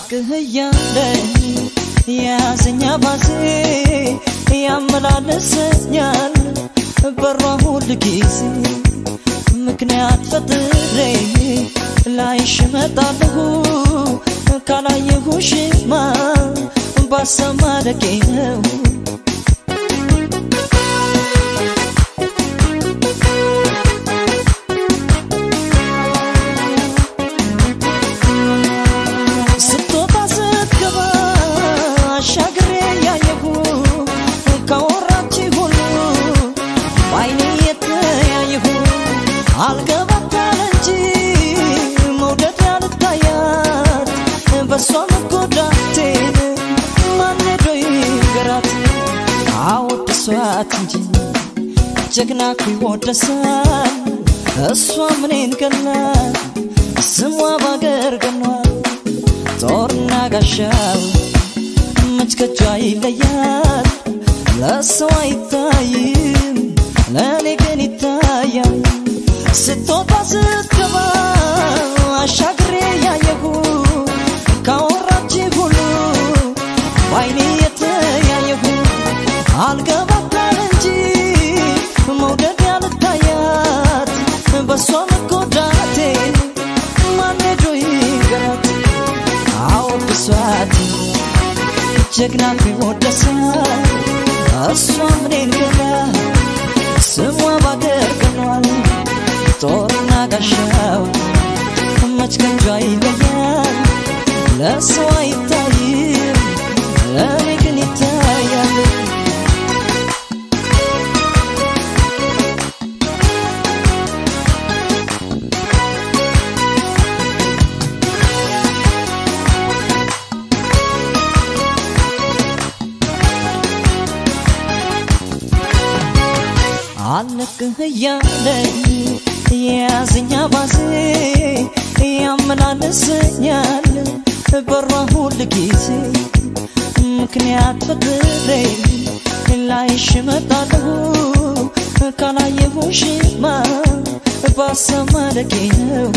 አልለቅህ እያለ የያዘኛ ባዜ ያመላለሰኛል በሯ ሁል ጊዜ ምክንያት ፈጥሬ ላይሽ እመጣለሁ ካላየሁሽማ ባሰማ ደቄ ነው ስትወጣ ስትገባ አሻግሬ ያየሁ ካወራች ሁሉ በአይኔ የተያየሁ አልገባታል እንጂ መውደድ ያልታያት በእሷ መጎዳቴን ማን ሄዶ ይንገራት? አወድሷት እንጂ ጀግና እኮ ይወደሳል። እሷ ምኔን ገላት ስሟ ባገር ገኗል ጦርና ጋሻው መች ከጇ ይለያል ለሰው አይታይም ለእኔ ግን ይታያል ስትወጣ ስትገባ አሻግሬ ያየሁ ካወራች ሁሉ በአይኔ የተያየሁ አልገባታል እንጂ መውደድ ያልታያት በእሷ መጎዳቴን ማን ሄዶ ይንገራት? አዎ ብሷት ጀግና ቢወደሳል እሷ ምኔን ገላ ስሟ ባገር ገኗል ጦርና ጋሻው መች ከንጇ ይለያል ለሰው አይታይም ለእኔ ግን ይታያል አለቅህ እያለኝ የያዘኛ ባዜ ያመላለሰኛል በሯ ሁል ጊዜ ምክንያት ፈጥሬ ላይሽ እመጣለሁ ካላየሁሽማ ባሰማ ደቄ ነው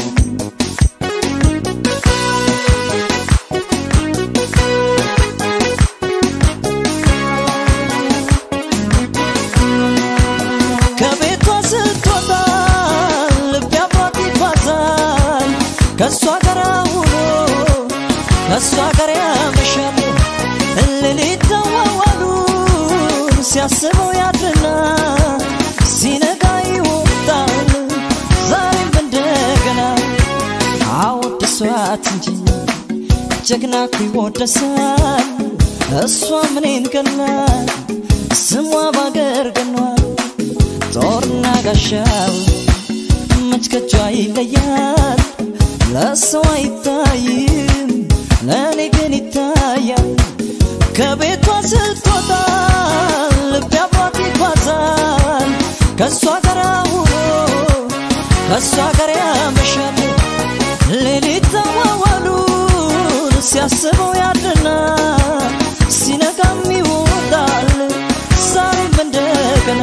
ከቤቷ ስትወጣ ልቤ አብሯት ይጓዛል ከእሷ ጋር ውሎ ከእሷ ጋር ያመሻል ሌሊት ተዋዋሉን ሲያስበው ያድርና ሲነጋ ይወጣል ዛሬም እንደገና አወድሷት እንጂ ጀግና እኮ ይወደሳል እሷ ምኔን ገላል ስሟ ባገር ገኗል ጦርና ጋሻው መች ከጇ ይለያል ለሰው አይታይም ለእኔ ግን ይታያል ከቤቷ ስትወጣ ልቤ አብሯት ይጓዛል ከእሷ ጋር ውሎ ከእሷ ጋር ያመሻል ሌሊት ተዋዋሉን ሲያስበው ያድርና ሲነጋም ይወጣል ዛሬም እንደገና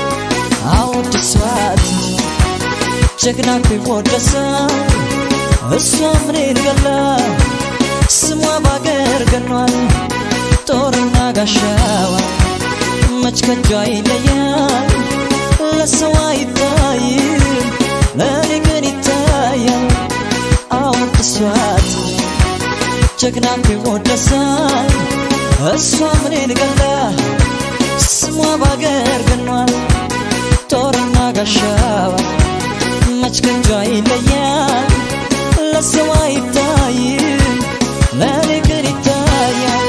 አወድሷት ጀግና እኮ ይወደሳል እሷ ምኔን ገላ ስሟ ባገር ገኗል ጦርና ጋሻዋ መች ከጇ ይለያል ለሰው አይታይም ለእኔ ግን ይታያል አወድሷት ጀግና እኮ ይወደሳል እሷ ምኔን ገላ ስሟ ባገር ገኗል ጦርና ጋሻዋ መች ከጇ ይለያል ለሰው አይታይም ለእኔ ግን ይታያል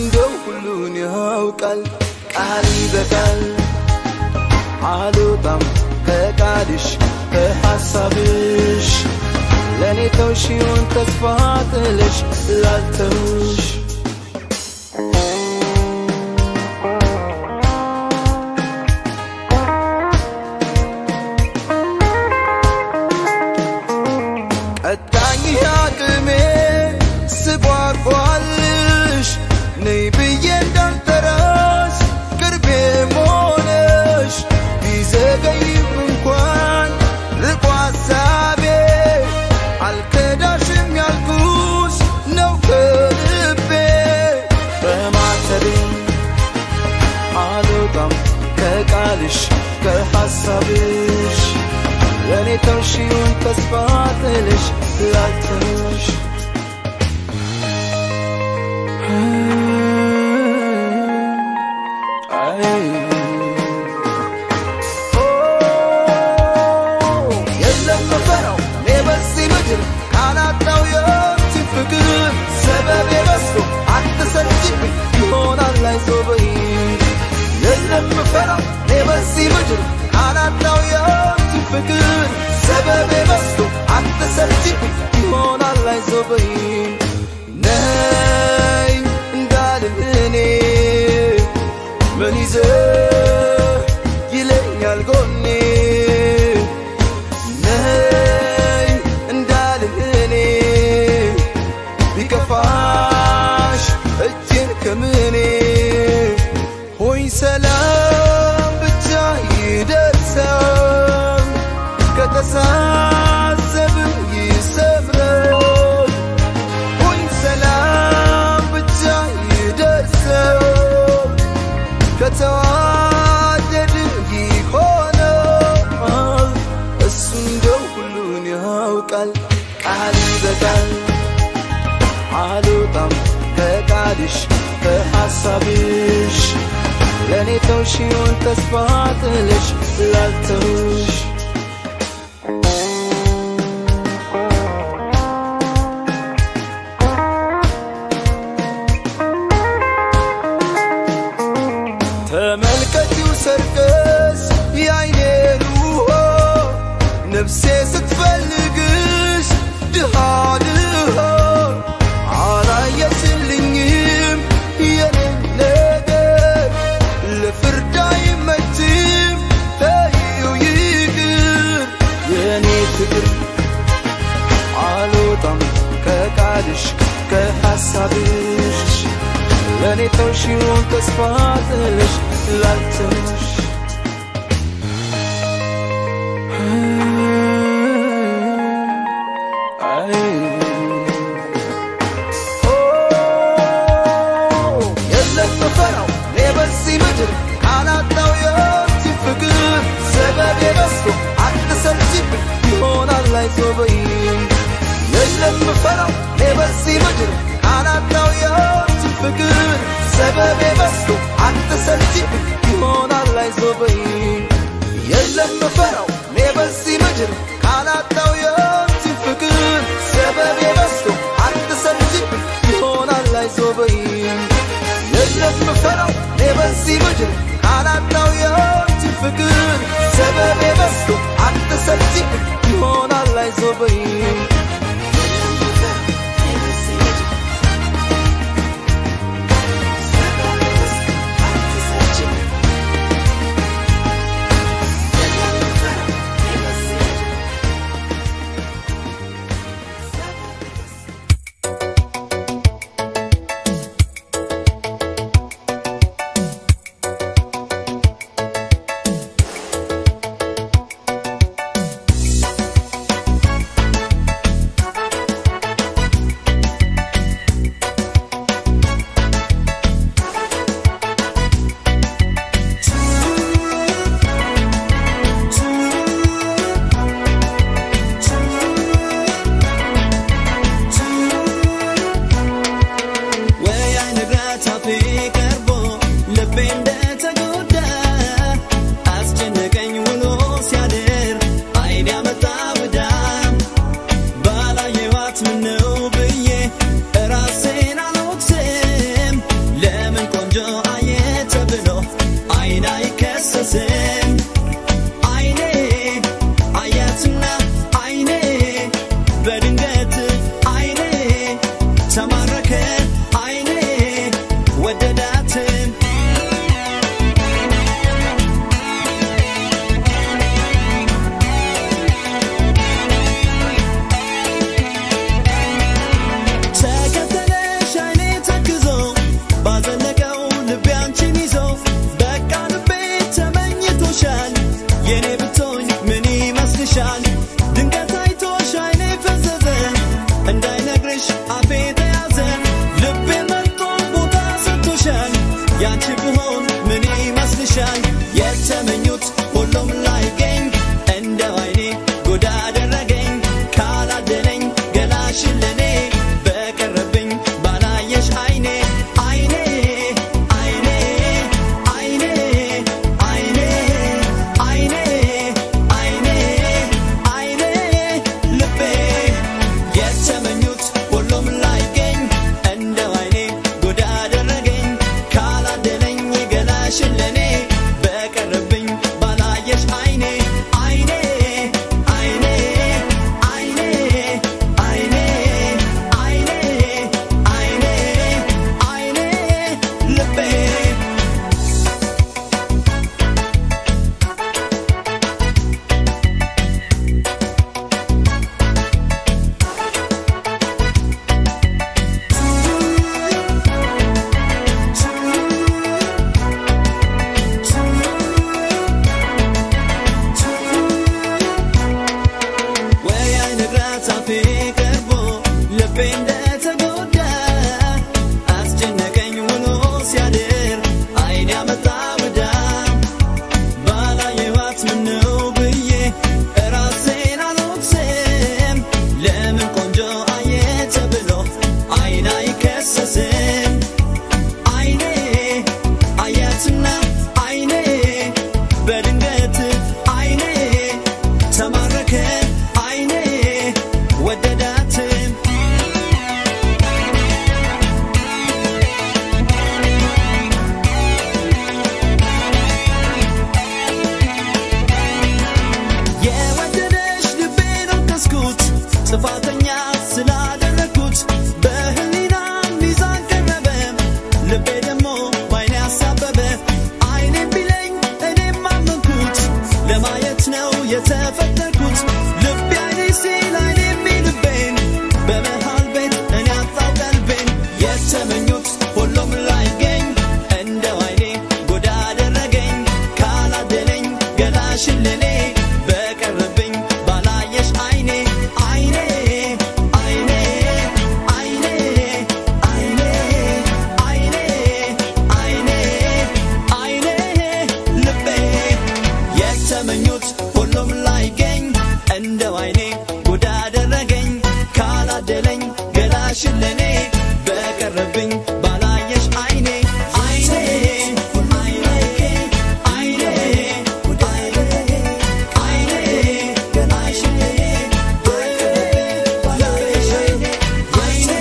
እንደው ሁሉን ያውቃል ቃል ይበቃል አልወጣም ከቃልሽ ከሐሳብሽ ለእኔ ተውሽውን ተስፋ ጥለሽ ላልተውሽ ቀጣኝ አቅሜ ስጓጓልሽ ነይ ብዬ እንዳልጠራሽ ቅርቤ መሆነሽ ቢዘገይም እንኳን ርቆ ሐሳቤ አልከዳሽም ያልኩሽ ነው ከልቤ በማተቤ አልወጣም ከቃልሽ ከሐሳብሽ ለእኔ ተውሽውን ተስፋ ጥለሽ ላልተውሽ የለም መፈራው እኔ በዚህ ምድር ካላጣው የእጅን ፍቅር ሰበብ የበዝቶ አትሰልችብኝ ይሆናል አይዞበኝ የለም መፈራው እኔ በዚህ ምድር ካላጣው የእጅን ፍቅር ሰበብ የበዝቶ አትሰልችብኝ ይሆናል አይዞበኝ ነይ እንዳልል እኔ ምን ይዘህ ይለኛል ጎኔ ነይ እንዳልል እኔ ቢከፋሽ እጄን ከምኔ ሆይ ሰላም ብቻ ይደርሰው ከተሳሰብን ይሰምረው ሆይ ሰላም ብቻ ይደርሰው ከተዋደድን ይሆናል እሱ እንደው ሁሉን ያውቃል ቃል ይበቃል አልወጣም ከቃልሽ ከሐሳብሽ ለእኔ ተውሽውን ተስፋ ጥለሽ ላልተውሽ ተመልከቲው ሰርቀስ የአይኔን ውሆ ነፍሴ ስትፈልግሽ ድሃ ድሃ አላየችልኝም የኔን ነገር ለፍርድ አይመችም ተይው ይቅር የኔ ፍቅር አልወጣም ከቃልሽ ከሐሳብሽ ለእኔ ተውሽውን ተስፋ ጥለሽ ላልተውሽ አይ የለም መፈራው እኔ በዚህ ምድር ካላጣው የእጅን ፍቅር ሰበብ የበዝቶ አትሰልችብኝ ይሆናል አይዞበኝ የለም መፈራው እኔ በዚህ ምድር ካላጣው የእጅን ፍቅር ሰበብ የበዝቶ አትሰልችብኝ ይሆናል አይዞበኝ የለም መፈራው እኔ በዚህ ምድር ካላጣው የእጅን ፍቅር ሰበብ የበዝቶ አትሰልችብኝ ይሆናል አይዞበኝ የለም መፈራው እኔ በዚህ ምድር ካላጣው የእጅን ፍቅር ሰበብ የበዝቶ አትሰልችብኝ ይሆናል አይዞበኝ ያንቺ ብሆን ምን ይመስልሻል? የተመኙት ሁሉም ላይገኝ እንደው አይኔ ጉድ አደረገኝ ካላደለኝ ገላሽን ለኔ በቀረብኝ ባላየሽ አይኔ አይኔ አይኔ አይኔ አይኔ አይኔ አይኔ አይኔ ልቤ የተመኙት ሁሉም ላይገኝ እንደው አይኔ ጉድ አደረገኝ ካላደለኝ ገላሽን ለኔ በቀረብኝ ባላየሽ አይኔ አይኔ አይኔ አይኔ አይኔ አይኔ አይኔ አይኔ ልቤ ወይ አይነግራት አፌ ቀርቦ ልቤ እንደተጎዳ አስጨነቀኝ ውሎ ሲያድር አይን ያመጣ ወዳ ባላየዋት ምነው ብዬ እራሴን አልወቅስም ለምን ቆንጆ አየ ተብሎ አይን አይከሰስም አይኔ አያትና አይኔ በድንገት አይኔ ተማረከ አይኔ ወደዳት የወደደሽ ልቤን ወቀስኩት ጥፋተኛ ስላደረግኩት በህሊና ሚዛን ቀረበ ልቤ ደግሞ ባይኔ አሳበበ አይኔም ቢለኝ እኔም አመንኩት ለማየት ነው የተፈጠርኩት ልቤ አይኔ ሲል አይኔ የሚልቤን በመሃል ቤት እኔ አጣው ቀልቤን የተመኙት ሁሉም ላይገኝ እንደው አይኔ ጉድ አደረገኝ ካላደለኝ ገላሽን ለኔ በቀረብኝ ባላየሽ አይኔ አይኔ አይኔ አይኔ አይኔ አይኔ አይኔ አይኔ ልቤ የተመኙት ሁሉም ላይገኝ እንደው አይኔ ጉድ አደረገኝ ካላደለኝ ገላሽን ለኔ በቀረብኝ ባላየሽ አይኔ አይኔ አይኔ አይኔ አይኔ ገላሽን ለኔ በቀረብኝ ባላየሽ አይኔ አይኔ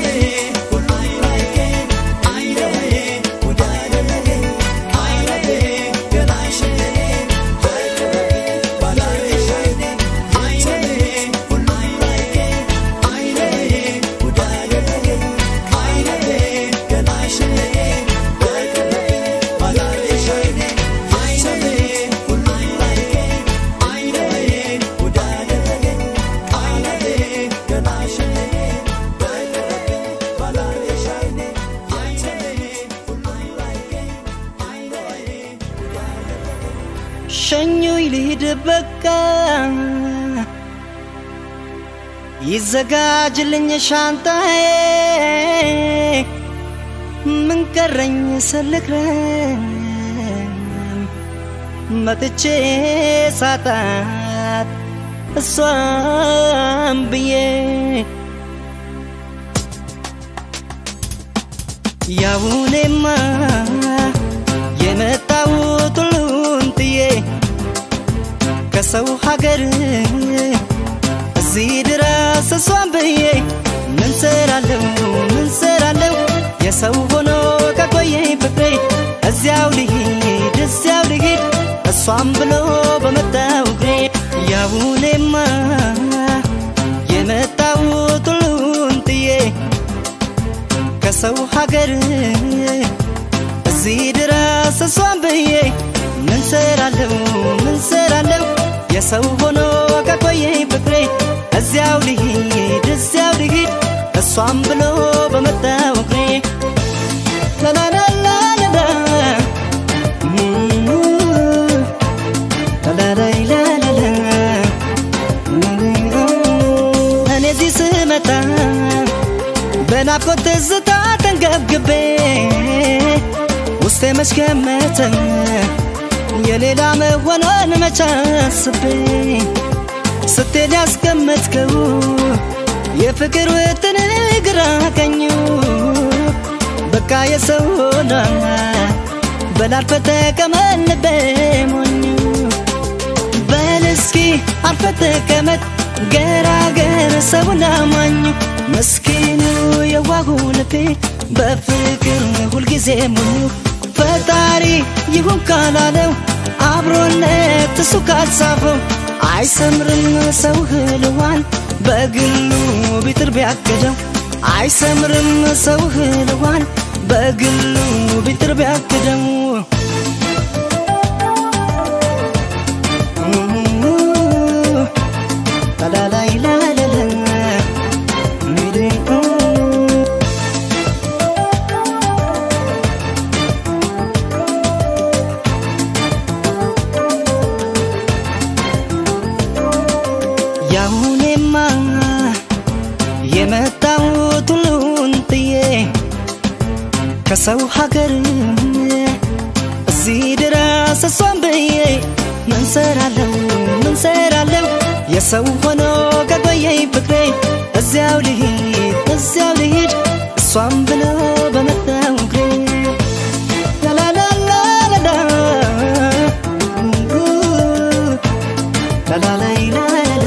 አይኔ ጉድ አደረገኝ አይኔ ገላሽን ለኔ በቀረብኝ ባላየሽ አይኔ አይኔ ሸኙኝ ልሂድ በቃ ይዘጋጅልኝ ሻንጣዬ ምን ቀረኝ ስልክረም መጥቼ ሳጣት እሷም ብዬ ያውኔማ የመጣሁት ሁሉን ጥዬ ከሰው ሀገር እዚህ ድረስ እሷን ብዬ ምን ሰራለው ምን ሰራለው የሰው ሆኖ ከቆየኝ ፍቅሬ እዚያው ልሂድ እዚያው ልሂድ እሷም ብሎ በመጣው እግሬ ያውኔማ የመጣሁት ሁሉን ጥዬ ከሰው ሀገር እዚህ ድረስ እሷን ብዬ ምን ሰራለው ምን ሰራለው የሰው ሆኖ ከቆየኝ ፍቅሬ እዚያው ልሂድ እዚያው ልሂድ እሷም ብሎ በመጣው እግሬ ላላላላላ ላላላላላ እኔ እዚህ ስመጣ በናፍቆት ትዝታ ተንገብግቤ ውስጤ መች ገመተ የሌላ መሆኗን መች አስቤ ስትሄድ ያስቀመጥከው የፍቅር ውጥን ግራ ቀኙ በቃ የሰው ሆና በላልፈ ተቀመጥ ሞኙ በል እስኪ አርፈ ተቀመጥ ገራገር ሰውን አማኙ መስኪኑ የዋሁ ልቤ በፍቅር ሁልጊዜ ሞኙ ፈጣሪ ይሁን ካላለው አብሮነት እሱ ካልጻፈው አይሰምርም ሰው ህልዋን በግሉ ቢጥር ቢያቅደው አይሰምርም ሰው ህልዋን በግሉ ቢጥር ቢያቅደው ላላላይላላላ ያሁኔማ የመጣሁት ሁሉን ጥዬ ከሰው ሀገር እዚህ ድረስ እሷን ብዬ ምን ሰራለው ምን ሰራለው የሰው ሆኖ ከቆየኝ ፍቅሬ እዚያው ልሂድ እዚያው ልሂድ እሷን ብሎ በመጣው እግሬ ላላላላላ ላላላይላላ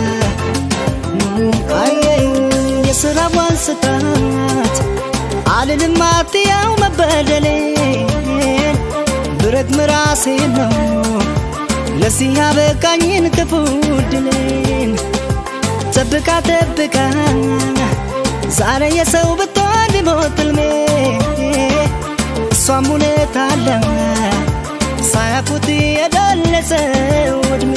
አየኝ የስራዋን ስታት አልልም አትያው መበደሌን ብረግም ራሴን ነው ለዚህ ያበቃኝን ክፉ ድሌን ጠብቃ ጠብቃ ዛሬ የሰው ብትሆን ቢሞት ሕልሜ እሷም እውነት አለ ሳያፉት የደለሰው ዕድሜ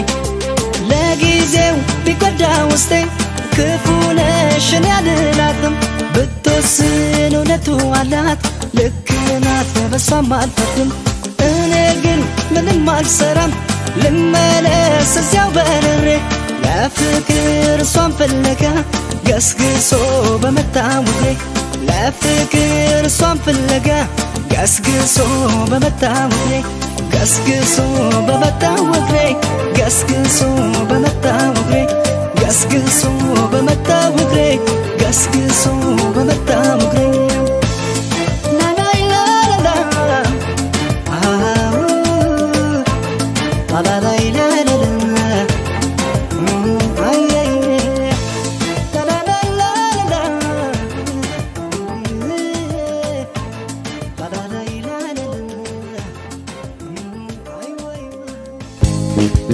ለጊዜው ቢጎዳ ውስጤ ክፉ ነሽን ያልላትም ብትወስን እውነቱ አላት ልክ ናት በሷም አልፈርድም እኔ ግን ምንም አልሰራም ልመለስ እዚያው በርሬ ለፍቅር እሷን ፍለጋ ገስግሶ በመጣው እግሬ ለፍቅር እሷን ፍለጋ ገስግሶ በመጣው እግሬ ገስግሶ በመጣው እግሬ ገስግሶ በመጣው እግሬ ገስግሶ በመጣው እግሬ ገስግሶ በመጣው እግሬ ላላይላላ አዎ ላላላይላላ አየይ ላላላላላ ላላላይላላ አይ ወይ ወይ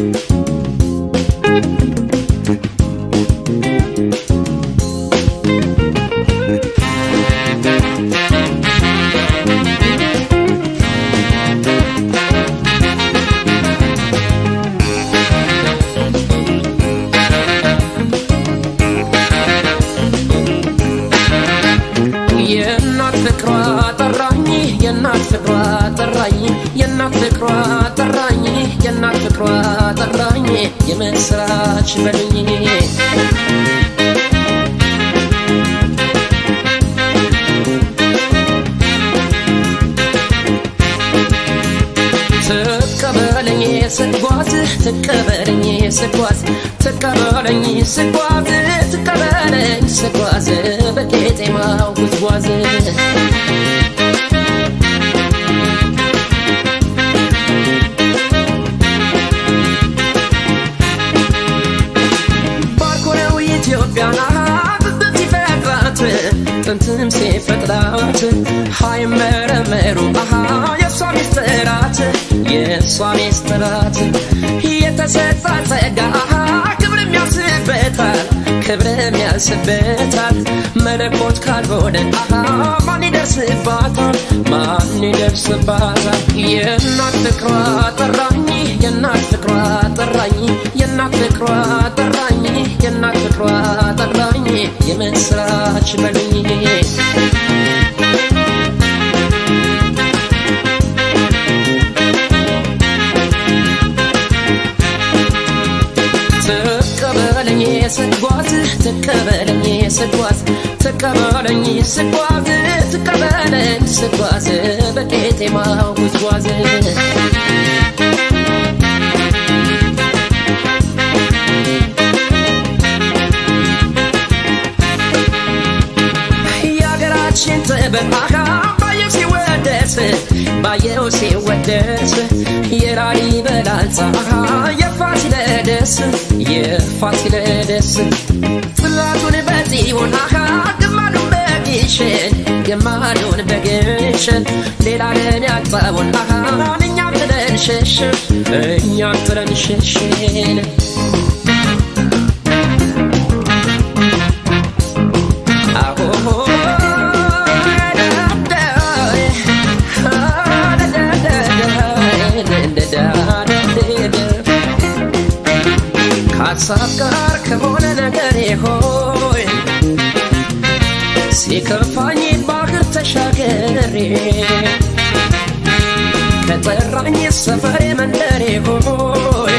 የእናት ፍቅሯ ጠራኝ የእናት ፍቅሯ ጠራኝ የእናት ፍቅሯ ጠራኝ የእናት ፍቅሯ ጠራኝ የምስራች በሉኝ ትቀበለኝ ስጓዝ ትቀበለኝ ስጓዝ ትቀበለኝ ስጓዝ ትቀበለኝ ስጓዝ በቄጤማው ጉዝጓዝ ባርኮ ነው ኢትዮጵያን ጥንት ሲፈጥራት ጥንትም ሲፈጥራት ሃይመረመሩ አሃ የእሷ ሚስጥራት የእሷ ሚስጥራት የተሰጣ ጸጋ አሃ ክብርም ያንስበታል ክብርም ያንስበታል መለኮት ካልሆነ አሃ ማን ይደርስባታል ማን ይደርስባታል የእናት ፍቅሯ ጠራኝ የእናት ፍቅሯ ጠራኝ የእናት ፍቅሯ ጠራኝ የእናት ፍቅሯ ጠራኝ የምስራች በሉኝ ትቀበለኝ ስጓዝ ትቀበለኝ ስጓዝ ትቀበለኝ ስጓዝ ትቀበለኝ ስጓዝ በቄጤማው ጉዝጓዝ የሀገራችን ጥበብ አካ ባየው ሲወደስ ባየው ሲወደስ የላሊበላ ህንፃ የፋሲለደስ የፋሲለደስ ጽላቱን በጽዮን አካ ግማዱን በግሸን ግማዱን በግሸን ሌላ ለን ያጣውን አካ እኛም ጥለን ሸሽን እኛም ጥለን ሸሽን ከሀሳብ ጋር ከሆነ ነገር ሆይ ሲከፋኝ ባህር ተሻገሬ ከጠራኝ ሰፈሬ መንደሬ ሆይ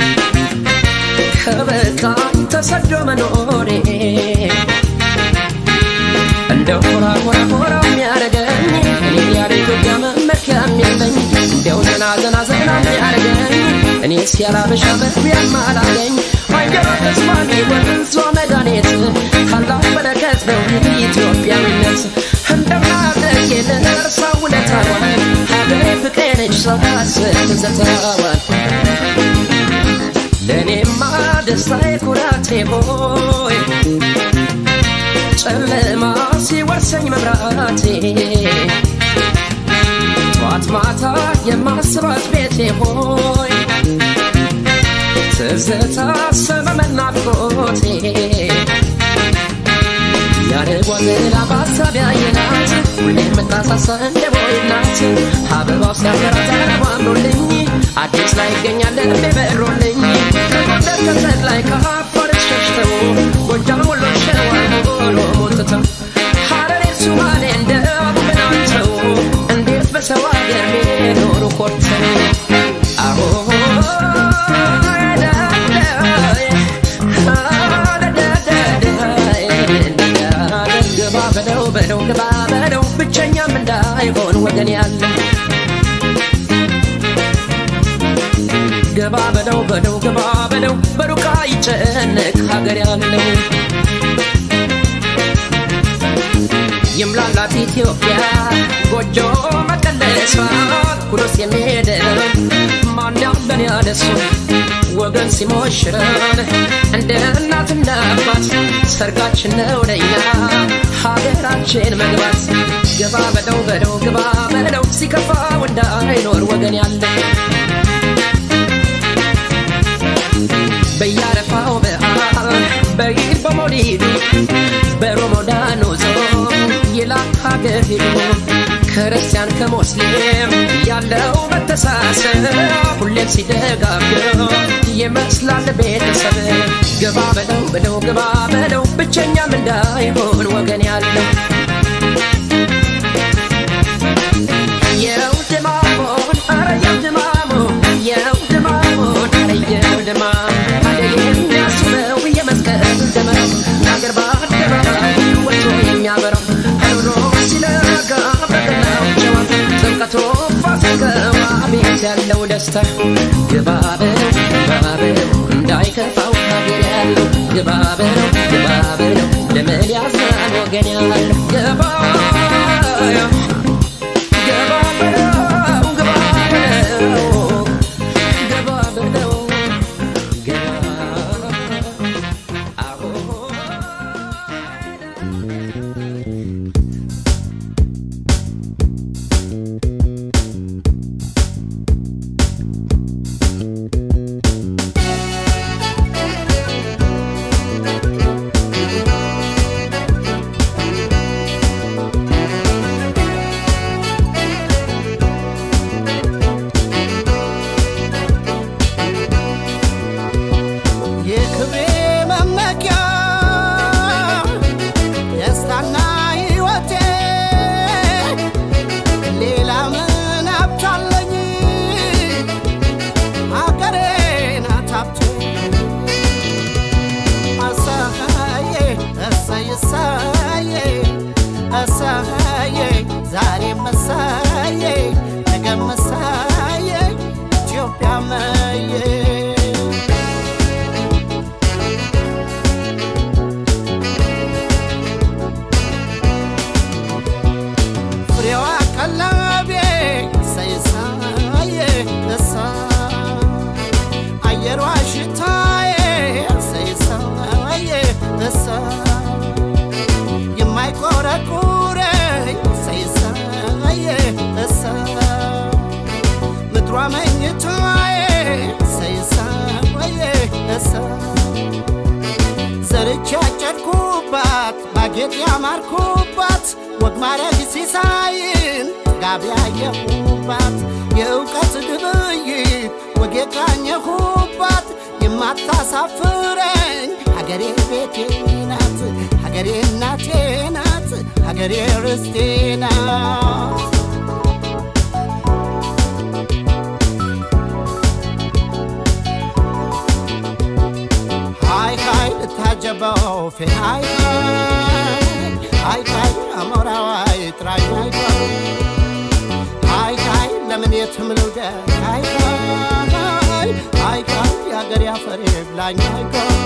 ከበቃኝ ተሰዶ መኖሬ እንደ ሆራ ሆራ ሆራ የሚያረገኝ እኔ ያለ ኢትዮጵያ መመኪያ የሚለኝ እንዲያው ዘና ዘና ዘና የሚያረገኝ እኔ ሲያላበሻ መግቢያም አላገኝ አየሯ ተስማሚ ወንዟ መድኃኒት ታላቅ በረከት ነው ኢትዮጵያዊነት እንደምናደግ ልርሳ ውለታዋን ሀገሬ ፍቅሬ ነች ሳስብ ትዝታዋን ለእኔማ ደስታዬ ኩራቴ ሆይ ጨለማ ሲወርሰኝ መብራቴ ጠዋት ማታ የማስባት ቤቴ ሆይ ትዝታ ሰመመን ናፍቆቴ ያደጓዘላ በሀሳብ ያየናት ሁሌ የምታሳሳ እንደ ቦይ ናት አበባው ሲያፈራ ተራራ አምሮልኝ አዲስ ላይ ይገኛል ልቤ በሮልኝ ከጎንደር ከሰት ላይ ከአፋር ሸሽተው ጎጃም ወሎ ሸዋ ሆኖ ሞልትተው ሐረሬ ሱማሌ እንደ አቡበናቸው እንዴት በሰው አገር ሜኖሩ ኮርተው አሁ ግባ በለው በለው ግባ በለው ብቸኛም እንዳይሆን ወገን ያለው ገባ በለው በለው ገባ በለው በሩቃ ይጨነቅ ሀገር ያለው ይምላላት ኢትዮጵያ ጎጆ መቀለሷ ኩሎስ የሚሄደው ማን ያለን ያለሱ ወገን ሲሞሽረን እንደ እናትና አባት ሰርጋችን ነው ለኛ ሀገራችን መግባት ገባ በለው በለው ገባ በለው ሲከፋው እንዳይኖር ወገን ያለው በያረፋው በዓል በኢድ በሞሊዱ በሮሞዳኑ ጾም ይላል ሀገር ሄዱ ክርስቲያን ከሙስሊም ያለው መተሳሰብ ሁሌም ሲደጋገም ይመስላል ቤተሰብ ገባ በለው በለው ገባ በለው ብቸኛም እንዳይሆን ወገን ያለው የው ድማሞን አረ የው ድማሞ የው ድማሞን አረ የው ድማም አደ የሚያስበው የመስቀል ደመራ አገር በአደባባይ ወጥቶ የሚያበራው ኑሮ ሲለጋ በገናው ጨዋታ ጥምቀቶ ፋሲካው አቤት ያለው ደስታ ግባ በለው ግባ በለው እንዳይከፋው ሀገር ያለው ግባ በለው ግባ በለው ለምን ያዝናል ወገን ያለው ግባ ገባ በለው ገባ በለው ገባ በለው ገባ አዎ በጌጥ ያማርኩባት ወግ ማረግ ሲሳይን ጥጋብ ያየሁባት የእውቀት ግብይት ወግ የቃኘሁባት የማታሳፍረኝ ሀገሬ ቤቴ ናት ሀገሬ እናቴ ናት ሀገሬ ርስቴ ናት ሃይ ሃይ ልታጀበው ፌ ሃይ ሃይ ሃይ ሃይ አሞራዋይ ጥራኝ ሃይ ሃይ ሃይ ለምን የትም ልውደቅ ሃይ ሃይ ሃይ ሃይ የአገር ያፈሬ ብላኝ ሃይ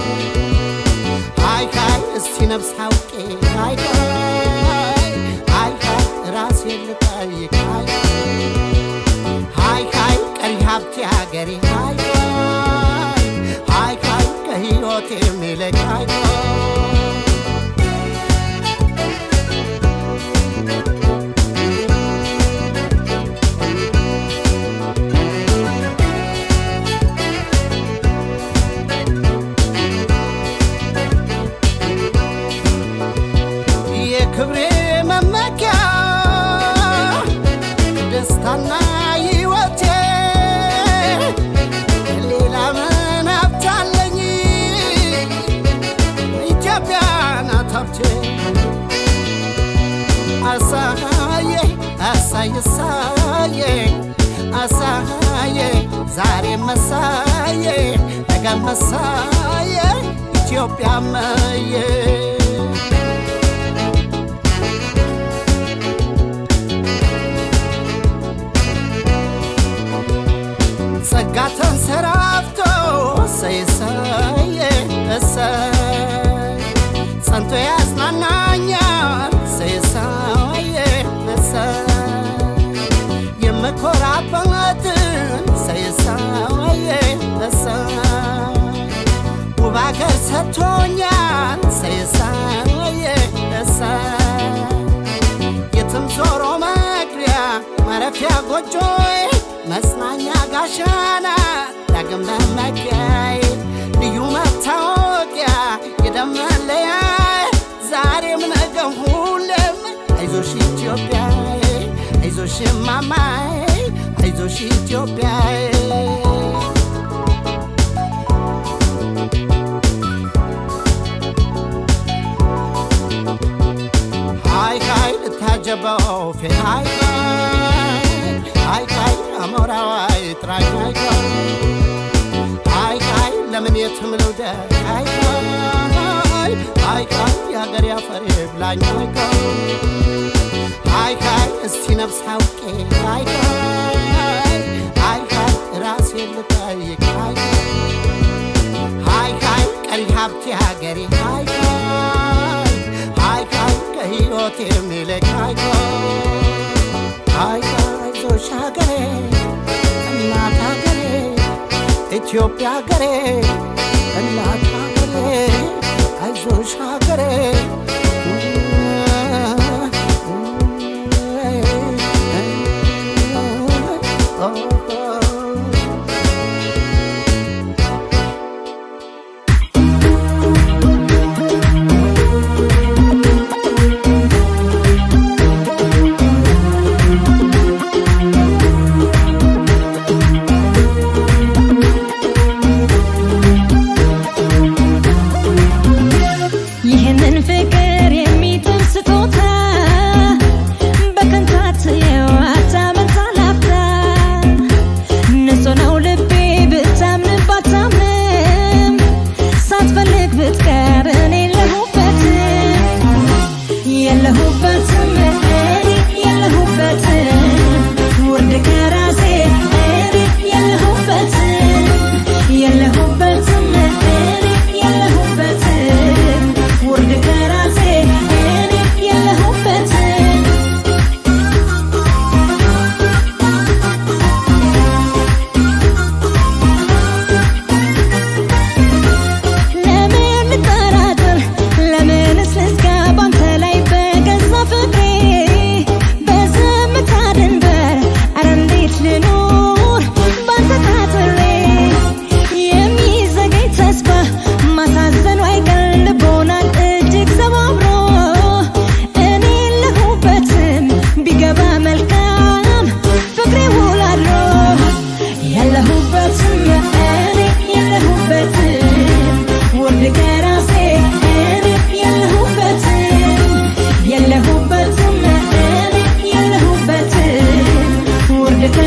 ሃይ ሃይ እስቲ ነፍስ አውቄ ሃይ ሃይ ሃይ ሃይ ራሴን ልጠይቅ ሃይ ሃይ ሃይ ቀሪ ሀብቴ አገሬ ሃይ ሃይ ሃይ ሃይ ከህይወቴ የሚልቅ ሃይ የክብሬ መመኪያ ደስታና ሕይወቴ ሌላ ምን ሀብታለኝ ኢትዮጵያ ናት ሀብቴ አሳየ አሳየ ሳየ አሳየ ዛሬ መሳየ ነገ መሳየ ኢትዮጵያ መየ ጸጋ ተንሰራፍቶ እሰይ እሰይ እሰይ ጸንቶ ያጽናናኛል እሰይ እሰይ እሰይ የምኮራበትን እሰይ እሰይ እሰይ ውብ አገር ሰጥቶኛል እሰይ እሰይ እሰይ የትም ዞሮ መግቢያ ማረፊያ ጎጆዬ መጽናኛ ጋሻና ዳግም መመኪያዬ ልዩ መታወቂያ የደም መለያ ዛሬም ነገም ሁሌም አይዞሽ ኢትዮጵያዬ አይዞሽ ማማዬ አይዞሽ ኢትዮጵያዬ ሃይ ሃይ ልታጀበው ፌ ሃይ ሃይ ሃይ አሞራዋይ ጥራኝ ሃይ ሃይ ሃይ ለምን የትም ልውደቅ ሃይ ሃይ ሃይ ሃይ የሀገር ያፈሬ ብላኝ ሃይ ሃይ ሃይ እስቲ ነፍስ አውቄ ሃይ ሃይ ሃይ ሃይ ራሴን ልጠይቅ ሃይ ሃይ ሃይ ቀሪ ሀብቴ ሀገሬ ሃይ ሃይ ሃይ ሃይ ከህይወት የሚልቅ ሃይ ሃይ አይዞሽ ሀገሬ እናት ሀገሬ ኢትዮጵያ ሀገሬ እናት ሀገሬ አይዞሽ ሀገሬ ይህንን ፍቅር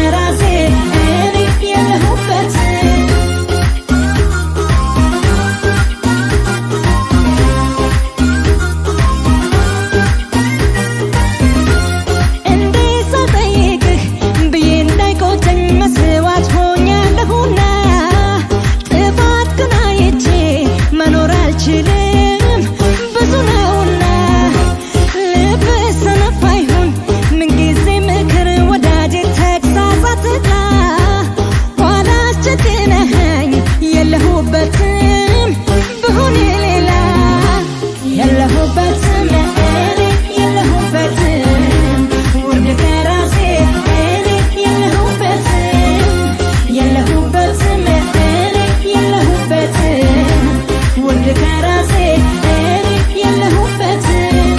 ከራሴ እኔ የለሁበትም እንዴት ሳልጠይቅህ ብዬ እንዳይቆጨኝ መስዋዕት ሆኛለሁና ጥፋት ግን አይቼ መኖር አልችልም ብዙ ነውና ልብ ሰነፍ አይሁን ምንጊዜ ምክር ወዳጄ ተግሳጽ አትጥላ ኋላ አስቸግረኸኝ የለሁበትም ብሆን ሌላ የለሁበትም እኔ የለሁበትም ውርድ ከራሴ እኔ የለሁበትም የለሁበትም እኔ የለሁበትም ውርድ ከራሴ እኔ የለሁበትም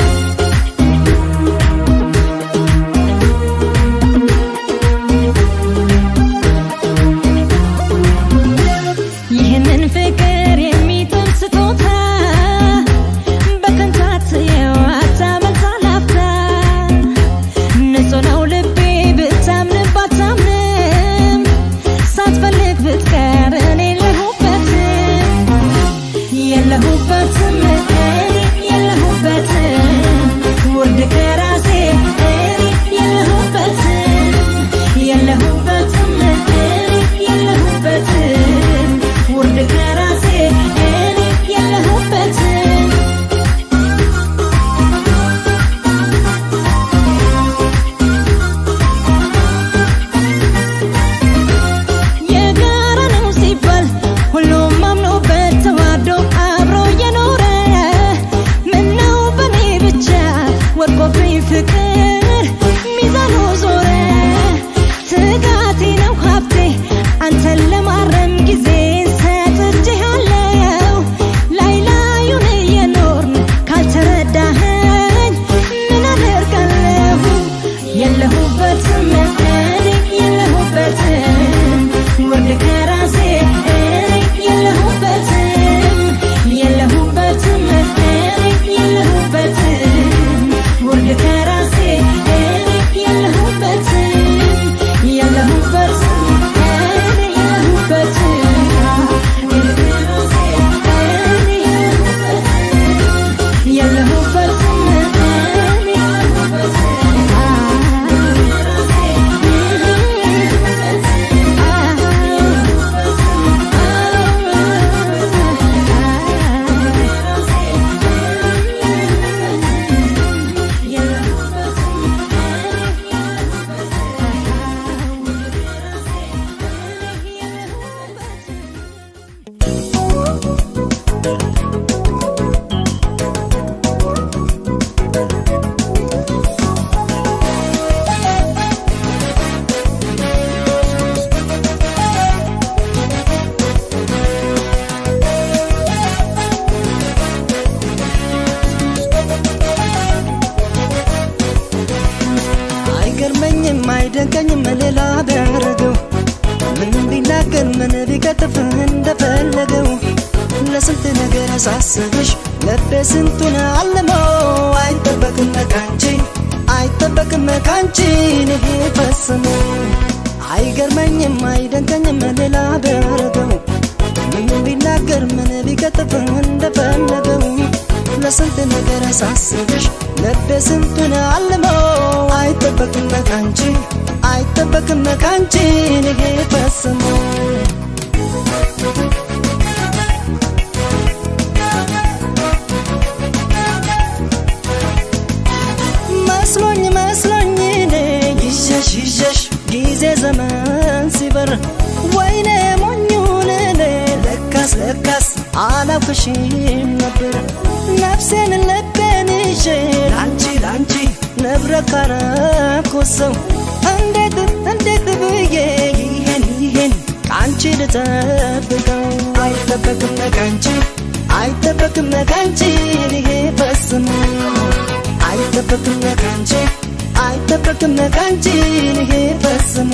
ይህንን ፍቅር የሚጥል ስጦታ በከንታት የዋታ መልሳ ላፍታ ንጹህ ነው ልቤ ብታምን ባታምንም ሳትፈልግ ብትቀር እኔ የለሁበትም የለሁበትም እኔ የለሁበትም ውርድ ከራሴ እኔ የለሁበትም የለሁበትም እኔ የለሁበትም ውርድ ከራሴ እኔ የለሁበትም የጋራ ነው ሲባል ሁሉም አምኖበት ተዋዶ አብሮ የኖረ ምነው በኔ ብቻ ወድቆብኝ ፍቅር ሚዛኑ ዞረ ትጋቴ ነው ሀብቴ አንተን ለማረም ጊዜ ሰጥቼሃለው ላይ ላዩን እየኖርን ካልተረዳኸኝ ምን አደርጋለሁ የለሁበትም እኔ የለሁበትም ውርድ ከራሴ እኔ የለሁበትም የለሁበትም እኔ የለሁበትም ውርድ ከራሴ እኔ የለሁበትም የለሁበትም እኔ የለሁበትም ውርድ ከራሴ እኔ የለሁበትም የለሁበትም እኔ አይገርመኝም አይደንቀኝም ሌላ ቢያደርገው ምን ቢናገር ምን ቢቀጥፍ እንደፈለገው ለስንት ነገር አሳስብሽ ልቤ ስንቱን አልመው አይጠበቅም ካንቺ አይጠበቅም ካንቺ ይሄ ፈጽሞ አይገርመኝም አይደንቀኝም ሌላ ቢያደርገው ምን ቢናገር ምን ቢቀጥፍ እንደፈለገው ለስንት ነገር አሳስብሽ ልቤ ስንቱን አልመው አይጠበቅም ካንቺ አይጠበቅም ካንቺ ይሄ ፈጽሞ መስሎኝ መስሎኝ እኔ ይሸሽ ይሸሽ ጊዜ ዘመን ሲበር ወይኔ ሞኙን እኔ ለካስ ለካስ አላውቅሽም ነበር ነፍሴን ልቤን ይዤ ላንቺ ላንቺ ንብረት ካረኩት ሰው እንዴት እንዴት ብዬ ይሄን ይሄን ከአንቺ ልጠብቀው አይጠበቅም ከአንቺ አይጠበቅም ከአንቺ ይሄ ፈጽሞ አይጠበቅም ከአንቺ አይጠበቅም ከአንቺ ይሄ ፈጽሞ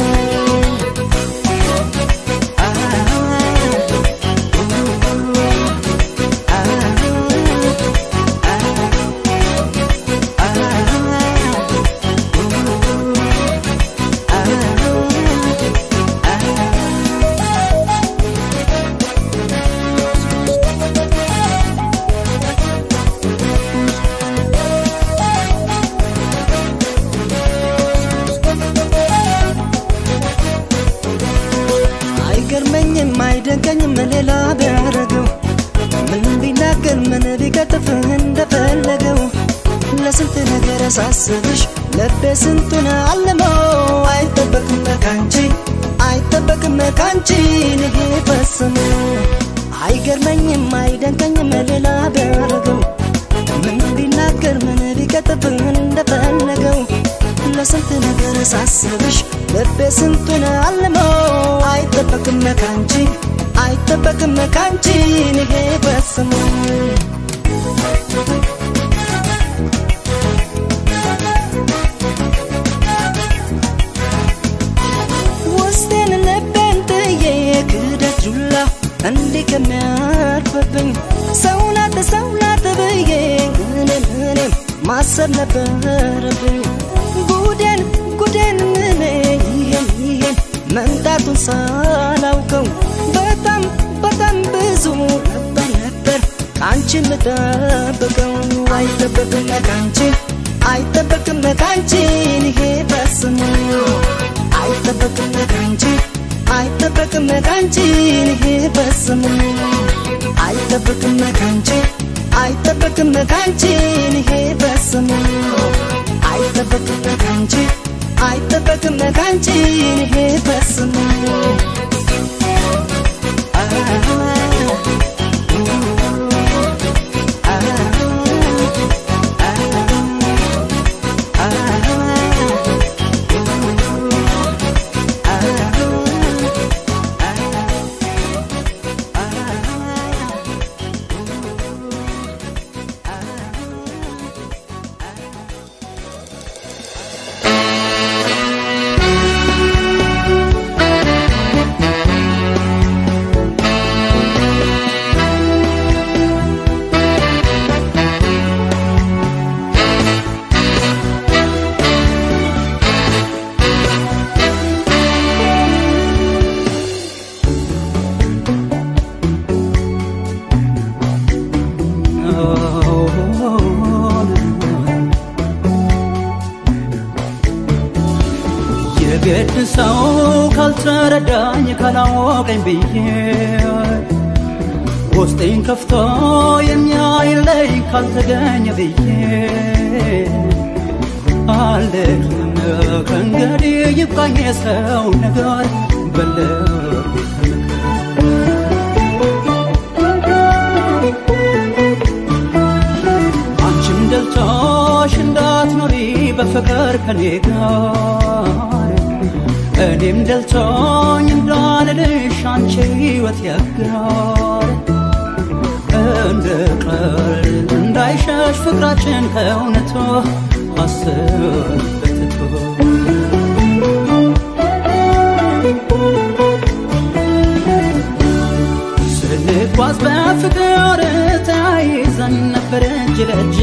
ሳስብሽ ልቤ ስንቱን አለመው አይጠበቅም ካንቺ አይጠበቅም ካንቺ ንጌ ፈጽሞ አይገርመኝም አይደንቀኝም ሌላ ቢያደርገው ምን ቢናገር ምን ቢቀጥብን እንደፈለገው ለስንት ነገር ሳስብሽ ልቤ ስንቱን አለመው አይጠበቅም ካንቺ አይጠበቅም ካንቺ ንጌ ፈጽሞ ውስጤን ልቤን ጥዬ ክደት ጁላ እንዲህ ከሚያርፍብኝ ሰውናት ሰውናት ብዬ እኔም እኔም ማሰብ ነበረብኝ ጉዴን ጉዴን እኔ ይሄን ይሄን መምጣቱን ሳላውቀው በጣም በጣም ብዙ ነበር ነበር ከአንቺ የምጠብቀው አይጠበቅም ከአንቺ አይጠበቅም ከአንቺ ይሄ ፈጽሞ አይጠበቅም ከአንቺ አይጠበቅም ከአንቺ ይሄ ፈጽሞ አይጠበቅም ከአንቺ አይጠበቅም ከአንቺ ይሄ ፈጽሞ አይጠበቅም ከአንቺ አይጠበቅም ከአንቺ ይሄ ፈጽሞ የግድ ሰው ካልተረዳኝ ካላወቀኝ ብዬ ውስጤን ከፍቶ የሚያይለኝ ካልተገኘ ብዬ አልደክም ከእንግዲህ ይብቃኝ የሰው ነገር በልቤ አንቺም ደልቶሽ እንዳትኖሪ በፍቅር ከኔ ጋር እኔም ደልቶኝ እንዳልልሽ አንቺ ሕይወት ያጋር እንደ ቀልድ እንዳይሸሽ ፍቅራችን ከእውነቱ አስብበትቶ ስንጓዝ በፍቅር ተያይዘን ነበር እጅ ለእጅ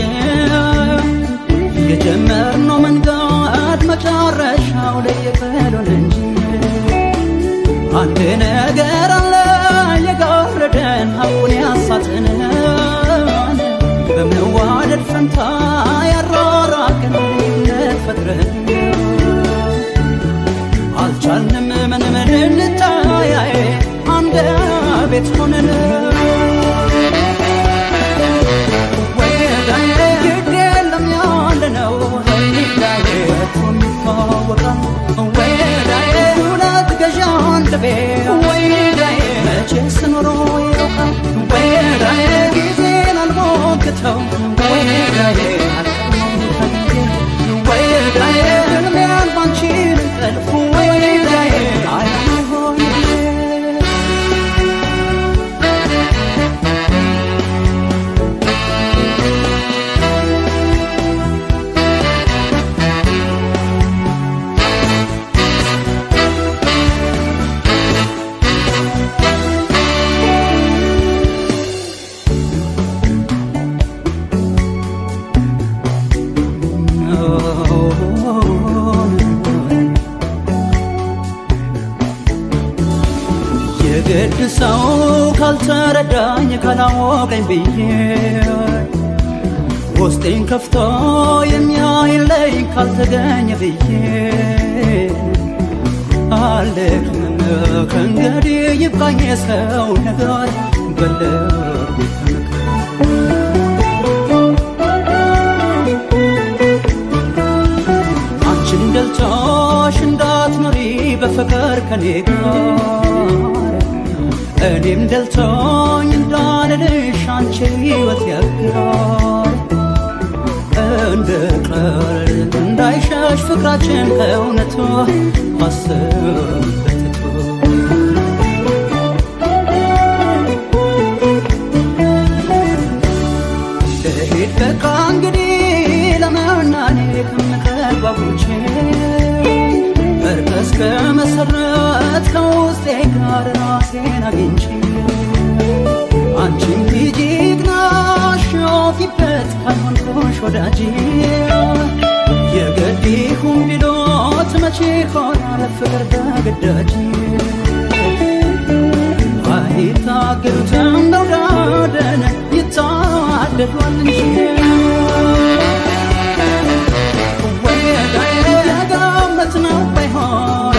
የጀመርነው መንገድ መጨረሻው ለየቀሉን እንጂ አንድ ነገር አለ የጋረደን ሀቁን ያሳትንን በመዋደድ ፈንታ ያራራቅን ልዩነት ፈጥረን አልቻልንም ምንም ልንታያይ አንድ ቤት ሆነን ወዳዬ ግድ የለም ያለነው ዳየቱ የሚታወቃል ወዳዬ ሁለት ገዣ አንድ ቤት ወዳዬ መቼ ስኖሮ ያውቃል ወዳዬ ጊዜን አልሞክተው ወዳዬ ወዳዬ ህልሜን ባንቺ ልጠልፍ ወዳዬ አይሆን የግድ ሰው ካልተረዳኝ ካላወቀኝ ብዬ ውስጤን ከፍቶ የሚያይለኝ ካልተገኘ ብዬ አልደክምም ከእንግዲህ ይብቃኝ የሰው ነገር በልቤ ተመካ በፍቅር ከኔ ጋር እኔም ደልቶኝ እንዳልልሽ አንቺ ሕይወት ያጋር እንደ ቀልድ እንዳይሸሽ ፍቅራችን ከእውነቱ አስብበትቶ ልሂድ በቃ እንግዲህ ለመናኔ ከምቀርባቦቼ እርቅ እስከ መሰረት ከውስጤ ጋር ራሴን አግኝቼ አንቺም ሂጂ ግናሽ ፊበት ካልሆንኩሽ ወዳጄ የግድ ይሁን ቢሎት መቼ ሆናል ፍቅር በግዳጅ አይታገሉትም መውደድን ይታደሏል እንጂ ወዳይ የገመት ነው ባይሆን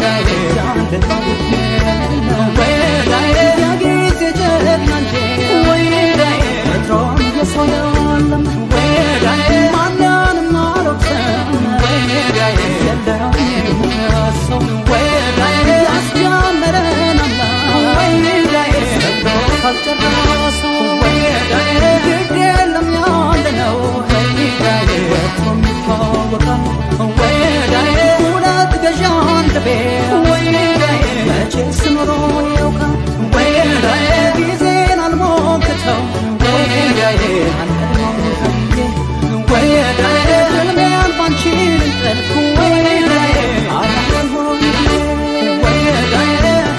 ወዳይ የጊዜ ጀግና እንጂ ወዳይ ወትሮም የሰው የለም ወዳይ ማንንም አልወቅስም ወዳይ የለውም ሰው ወዳይ ያስጀመረን አምላክ ወዳይ ሰጥቶ ካልጨረሰው ወዳይ ግድ የለም ያለነው ወዳይ ወትሮም ይታወቃል ወዳይ ሁለት ገዣ አንድ ቤት ወዳይ መቼስ ኖሮ ያውቃል ወዳይ ጊዜን አልሞክተው ወዳይ አንቀድሞም ብዬ ወዳይ ህልሜን ባንቺ ልንጠልፍ ወዳይ አላለም ሆኜ ወዳይ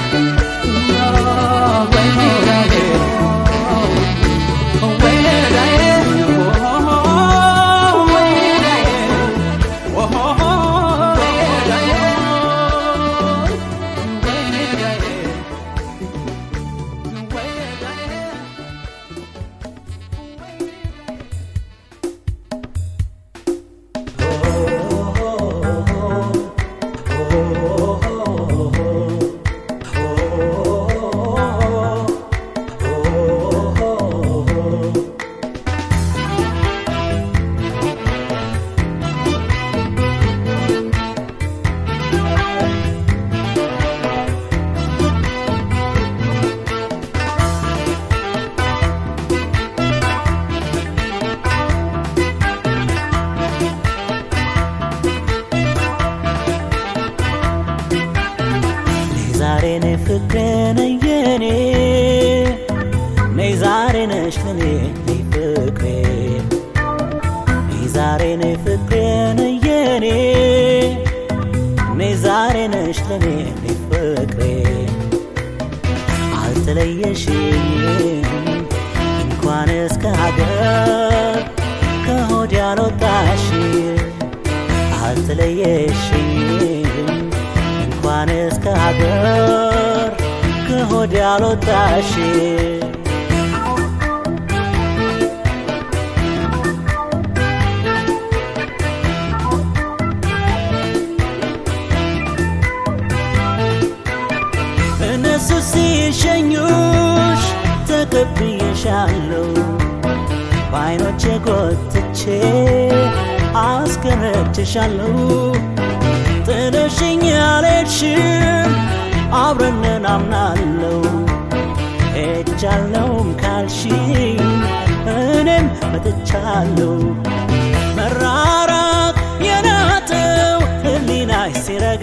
ዛሬ ነይ ፍቅሬ ነይ የኔ ነይ ዛሬ ነሽ ለኔ ነይ ፍቅሬ ነይ ዛሬ ነይ ፍቅሬ ነይ የኔ ነይ ዛሬ ነሽ ለኔ ነይ ፍቅሬ አልተለየሽኝም እንኳን እስከ ሀገር ከሆድ ያልወጣሽ አልተለየሽኝም እንኳን እስከ ሀገር ከሆድ ያልወጣሽ እነሱ ሲሸኙሽ ተቀብዬሻለሁ በአይኖቼ ጎትቼ አስገረችሻለሁ ጥለሽኝ አልሄድሽም አብረን አምናለሁ ሄጃለሁም ካልሽኝ እኔም መጥቻለሁ መራራቅ የናጠው ህሊናሽ ሲረጋ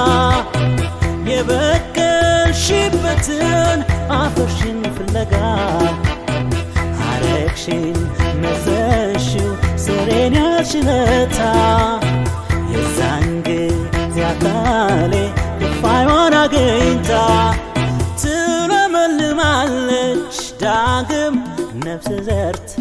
የበቀልሽበትን አፈርሽን ፍለጋ አረግሽን መዘሽው ስሬን ያልሽለታ የዛን ጊዜ አካሌ ክፋይዋን አግኝታ ትለመልማለች ዳግም ነፍስ ዘርታ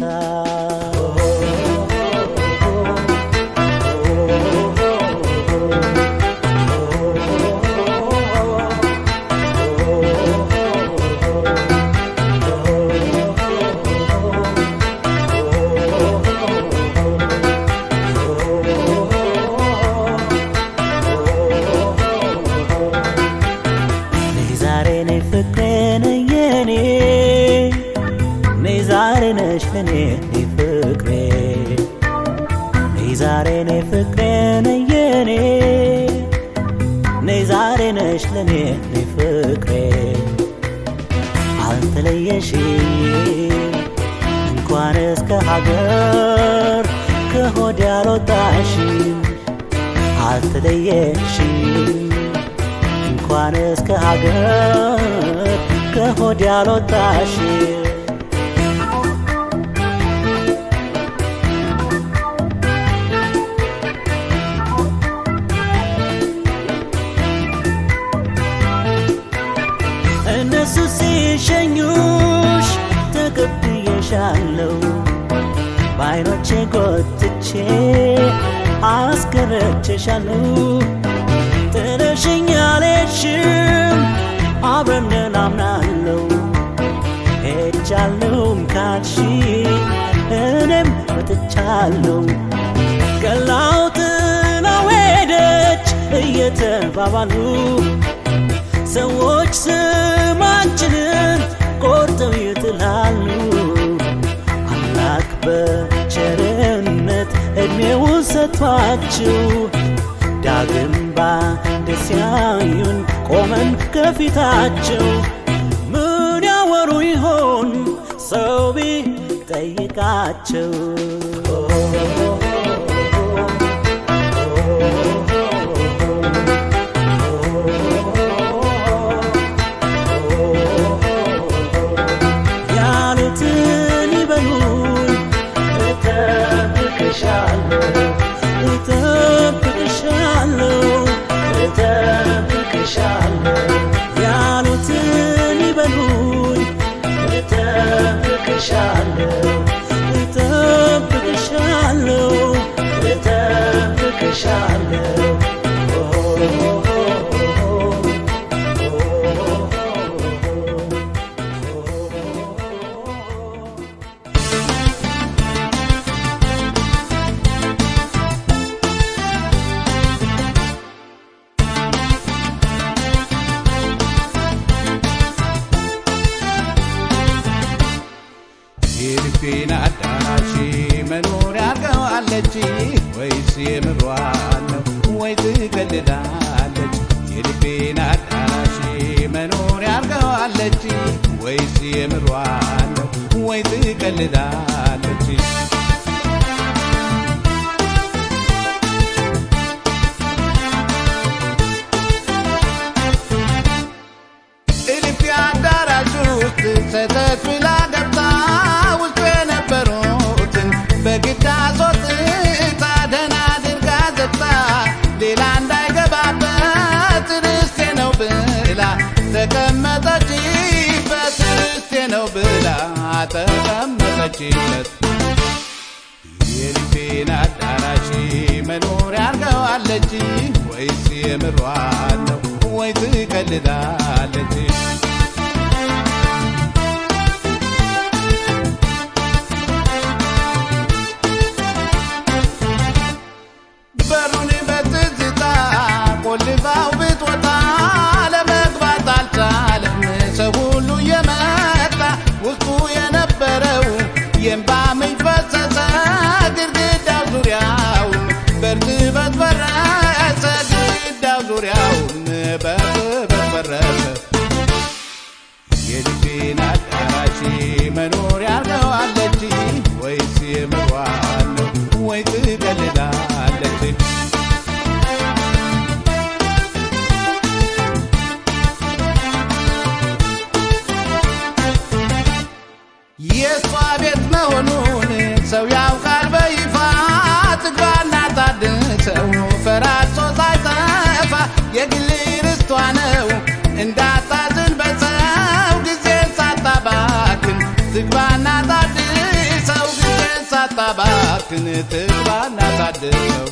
ነይ ዛሬ ነይ ፍቅሬ ነይ የኔ ነይ ዛሬ ነሽ ለኔ ነይ ፍቅሬ ነይ ዛሬ ነይ ፍቅሬ ነይ የኔ ነይ ዛሬ ነሽ ለኔ ነይ ፍቅሬ አልተለየሽም እንኳን እስከ ሀገር ከሆድ ያልወጣሽም አልተለየሽም እንኳን እስከ ሀገር ከሆድ ያልወጣሽም እነሱ ሲሸኙሽ ተቀብዬሻለሁ በአይኖቼ ጎትቼ አስገረችሻለሁ ጥለሽኝ አልሄድሽም አብረን አምናለሁ ሄጃለሁም ካልሽ እኔም መጥቻለሁ ገላው ጥላው ሄደች እየተባባሉ ሰዎች ስማችንን ቆርጠው ይጥላሉ። አምላክ በቸርነት ዕድሜውን ሰጥቷችሁ ዳግም ባንድ ሲያዩን ቆመን ከፊታቸው ምን ያወሩ ይሆን ሰው ቢጠይቃቸው? ያሉትን ይበሉን እጠብቅሻለሁ እጠብቅሻለሁ እጠብቅሻለሁ ያሉትን ይበሉን እጠብቅሻለሁ እጠብቅሻለሁ እጠብቅሻለሁ የልቤን አዳራሽ መኖሪያ አድርገዋለች ወይስ የምሯን ነው ወይ ትቀልዳለች? የልቤን አዳራሽ መኖሪያ አድርገዋለች ወይስ የምሯን ነው ወይ ትቀልዳለች? እልፍ አዳራሽ ውስጥ ሰተት ብላ ገብታ ውስጡ የነበሩትን በግድ አስወጥታ ደህና አድርጋ ዘግታ ሌላ እንዳይገባበት ርስቴ ነው ብላ ተቀመጠችበት ርስቴ ነው ብላ ተቀመጠችበት የልቤን አዳራሽ መኖሪያ አድርገዋለች ወይስ የምሯን ነው ወይ ትቀልዳለች? በሩን በትዝታ ቆልፋው ብትወጣ ለመግባት አልቻለም። ሰው ሁሉ የመጣ ውስጡ የነበረው የእንባ ምንጭ ፈሰሰ ግድግዳው ዙሪያውን በእርጥበት ፈረሰ ግድግዳው ዙሪያውን በእርጥበት ፈረሰ። የልቤን አዳራሽ መኖሪያ አድርገዋለች ወይስ የምሯን ነው ወይ ትቀልዳለች? የእሷ ቤት መሆኑን ሰው ያውቃል በይፋ ትግባና ታድሰው ፈራሶ ሳይጠፋ የግል ርስቷ ነው እንዳታዝን በሰው ጊዜን ሳታባክን ትግባና ታድሰው ጊዜን ሳታባክን ትግባና ታድሰው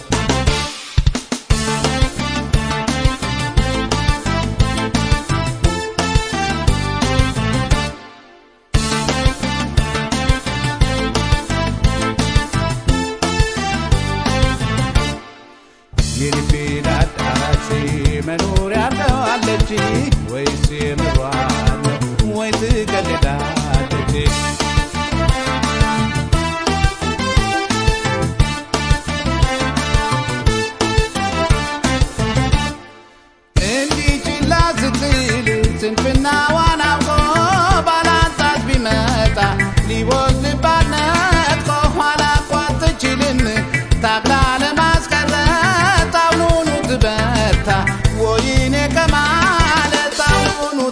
የልቤን አዳራሽ መኖሪያ አድርገዋለች ወይስ የምሯን ነው ወይ ትቀልዳለች? እንዲህ ችላ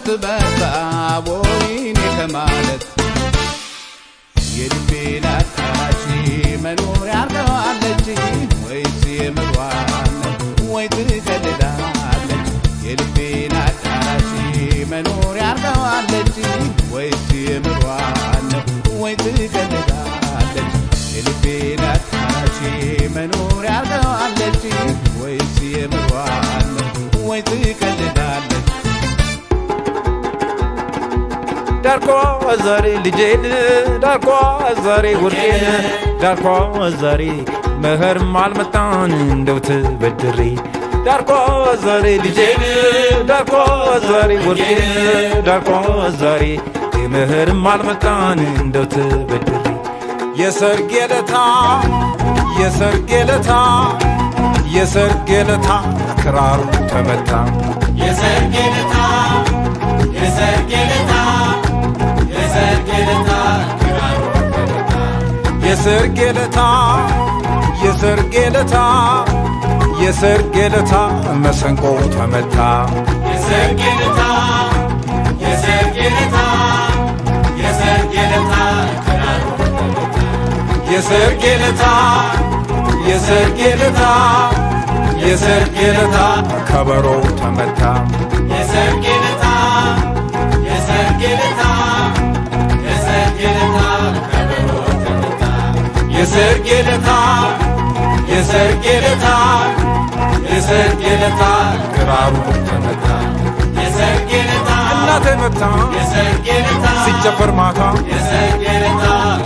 በዛ ወይኔ ከማለት የልቤን አዳራሽ መኖሪያ አርገዋለች ወይስ የምሯን ወይ ትቀልዳለች የልቤን አዳራሽ መኖሪያ አርገዋለች ወይስ የምሯን ወይ ትቀልዳለች የልቤን አዳራሽ መኖሪያ አርገዋለች ወይስ የምሯን ወይ ትቀልዳለች ዳርኳ ዛሬ ልጄን ዳርኳ ዛሬ ውርቄን ዳርኳ ዛሬ መኸርም አልመጣን እንደው ተበድሬ ዳርኳ ዛሬ ልጄን ዳርኳ ዛሬ ውርቄን ዳርኳ ዛሬ መኸርም አልመጣን እንደው ተበድሬ የሰርጌ ለታ የሰርጌ ለታ የሰርጌ ለታ ክራሩ ተመታ የሰርጌ ለታ የሰርጌ ለታ የሰርጌ ለታ ክራሩ ተመታ የሰርጌ ለታ የሰርጌ ለታ የሰርጌ ለታ መሰንቆ ተመታ የሰርጌ ለታ የሰርጌ ለታ የሰርጌ ለታ ክራሩ ተመታ የሰርጌ ለታ የሰርጌ ለታ የሰርጌ ለታ ከበሮ ተመታ የሰርጌ ለታ የሰርጌ ለታ የሰርጌ ለታ ከበሮ ተመታ የሰርጌ ለታ የሰርጌ ለታ የሰርጌ ለታ ክራሩ ተመታ የሰርጌ ለታ እናቴ መታ የሰርጌ ለታ ሲጨፈር ማታ የሰርጌ ለታ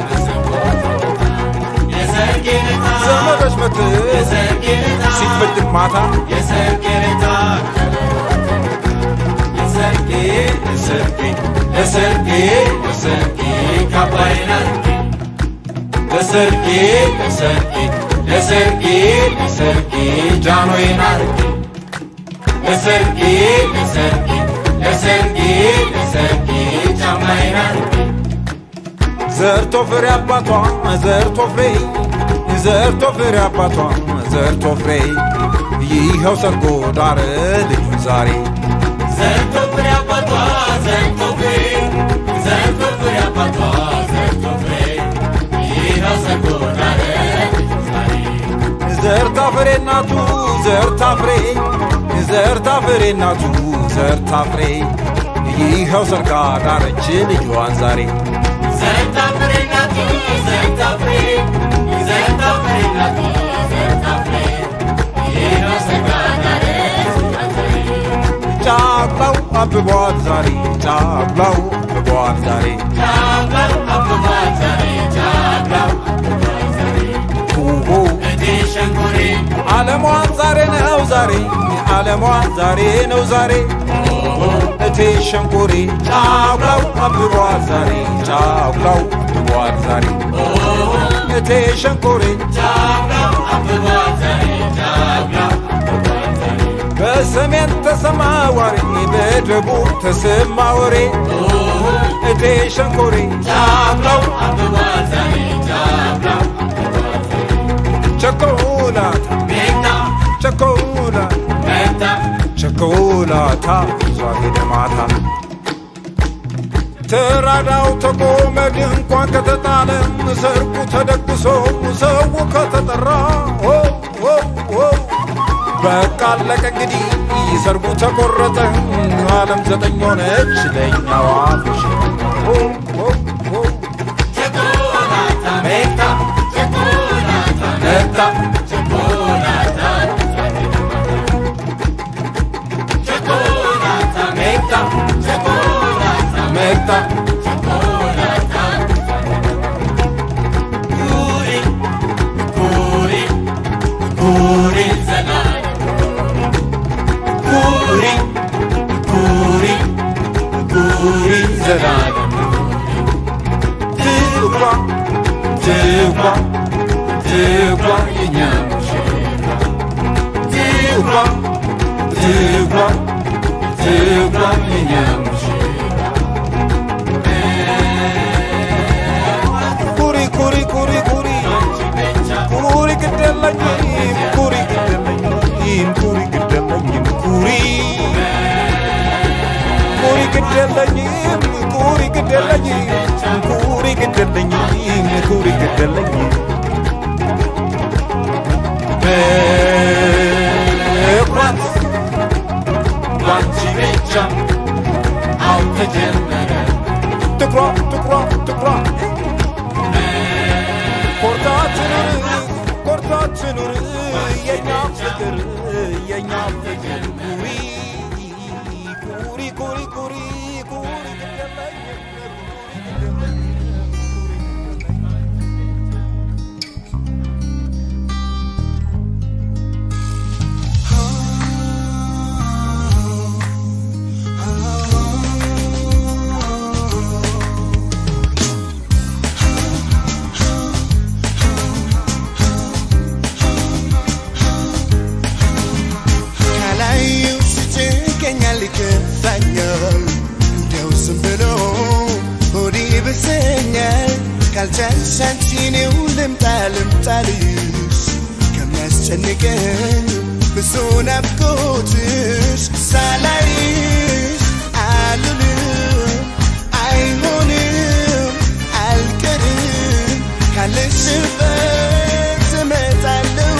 ዘመዶች መት ሲፈጅም ማታ የሰርጌ ለታ የሰርጌ የሰርጌ የሰርጌ የሰርጌ ካባይን አርጌ ለሰርጌ ለሰርጌ ለሰርጌ ለሰርጌ ጃኖዬን አርጌ ለሰርጌ ለሰርጌ ለሰርጌ ለሰርጌ ጫማዬን አርጌ ዘርቶ ፍሬ አባቷ ዘርቶ ፍሬ ዘርቶ ፍሬ አባቷ ዘርቶ ፍሬ ይኸው ሰርጎ ዳረ ልጁን ዛሬ ዘርቶ ፍሬ አባቷ ዘርቶ ፍሬ ዘርቶ ፍሬ አባቷ ዘርቶ ፍሬ ይኸው ሰርጎ ዳረ ልጁን ዛሬ ዘርታ ፍሬ እናቱ ዘርታ ፍሬ ዘርታ ፍሬ እናቱ ዘርታ ፍሬ ይኸው ሰርጋ ዳረች ልጇን ዛሬ ዘርታ ፍሬ እናቱ ዘርታ ፍሬ ዘርታ ፍሬ እናቱ ዘርታ ፍሬ ይኸው ሰርጋ ዳረች ጫቅላው አብቧል ዛሬ ጫቅላው አብቧል ዛሬ ጫቅላው አብቧል ዛሬ ጫቅላው አብቧል ዛሬ ሆሆ እቴ ሸንኮሬ ዓለሟን ዛሬ ነው ዛሬ ዓለሟን ዛሬ ነው ዛሬ እቴ ሸንኮሬ ጫቅላው አብቧል ዛሬ ጫቅላው አብቧል ዛሬ እቴ ሸንኮሬ ጫቅላው አብቧል ዛሬ ጫቅላው አብቧል ዛሬ በሰሜን ተሰማ ወሬ በደቡብ ተሰማ ወሬ እቴ ሸንኮሬ ጫቅላው አብቧል ዛሬ ጫቅላው ቸኮላታ ሜታ ቸኮላታ ሜታ ቸኮላታ ይዟ ሄደ ማታ ተራዳው ተቆመ ድንኳን ከተጣለ ሰርጉ ተደግሶ ሰው ከተጠራ ኦ ኦ ኦ በቃ አለቀ እንግዲህ ሰርጉ ተቆረጠ ዓለም ዘጠኝ ሆነች ለእኛዋ ፍሽ ኦ ኦ ኦ ቸኮላታ ሜታ ቸኮላታ ሜታ ቸኮላታ ቸኮላታ ሜታ ቸኮላታ ሜታ ቸኮላታ ጉሪ ጉሪ ጉሪ ዘላለም ጉሪ ጉሪ ጉሪ ዘላለም ትጓ ትጓ ትጓ የኛ ሙሽራ ትጓ ትጓ ትጓ የኛ ሙሽራ ኩሪ ኩሪ ኩሪ ኩሪ ኩሪ ግደለኝም ኩሪ ግደለኝም ኩሪ ግደለኝም ኩሪ ኩሪ ግደለኝም ኩሪ ግደለኝም ኩሪ ግደለኝም ኩሪ ግደለኝም መኩራት ባንቺ ብቻ አልተጀመረ ትኩራ ትኩራ ትኩራ ኮርታችንን ኮርታችንን የኛ ፍቅር የኛ ፍቅር ኩሪ ኩሪ ኩሪ ኩሪ ኩሪ ግደለኝም ካላየው ሲጨንቀኛል ይከፋኛል እንዲያው ዝም ብሎ ሆዴ ብሰኛል ካልቻልሽ አንቺ እኔው ልምጣ ልምጣልሽ ከሚያስጨንቀኝ ብዙ ናፍቆትሽ ሳላይሽ አልልም አይሆንም አልቀርም ካለሽበት እመጣለሁ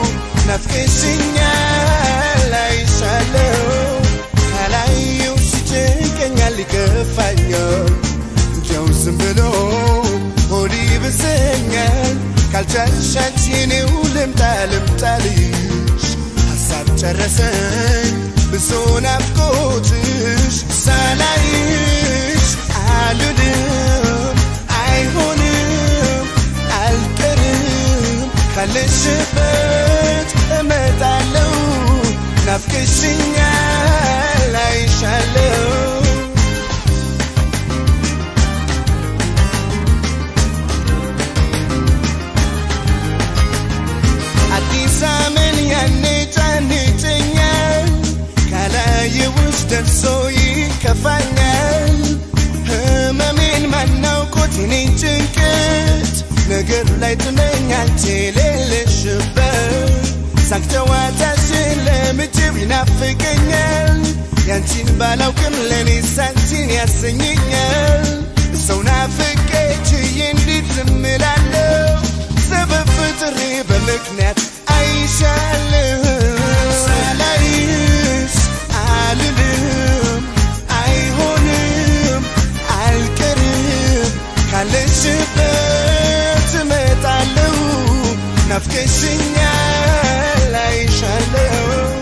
ናፍቀሽኛል አይሻለሁ ካላየው ሲጨንቀኛል ይከፋኛል እንዲያው ዝም ብሎ ሆዴ ብሰኛል ካልቻልሽ አንቺ እኔው ልምጣ ልምጣልሽ ሀሳብ ጨረሰኝ ብዙ ናፍቆትሽ ሳላይሽ አልልም አይሆንም አልቀርም ካለሽበት እመጣለሁ ናፍቀሽኛል አይሻለሁ አዲስ ዘመን ያነጫንጨኛል ካላየውሽ ደርሶ ይከፋኛል ህመሜን ማናውቆት የኔን ጭንቀት ነገር ላይ ጥመኛል የሌለሽበት ሳቅ ጨዋታሽን ለምጅብ ይናፍቀኛል ያንቺን ባላውቅም ለእኔ ሳንቺን ያሰኘኛል ሰው ናፍቄ ችዬ እንዴት ዝም እላለሁ ሰበብ ፍጥሬ በምክንያት አይሻለሁ ሳላይሽ አልልም አይሆንም አልቀርም ካለሽበት እመጣለሁ ናፍቀሽኛል አይሻለሁ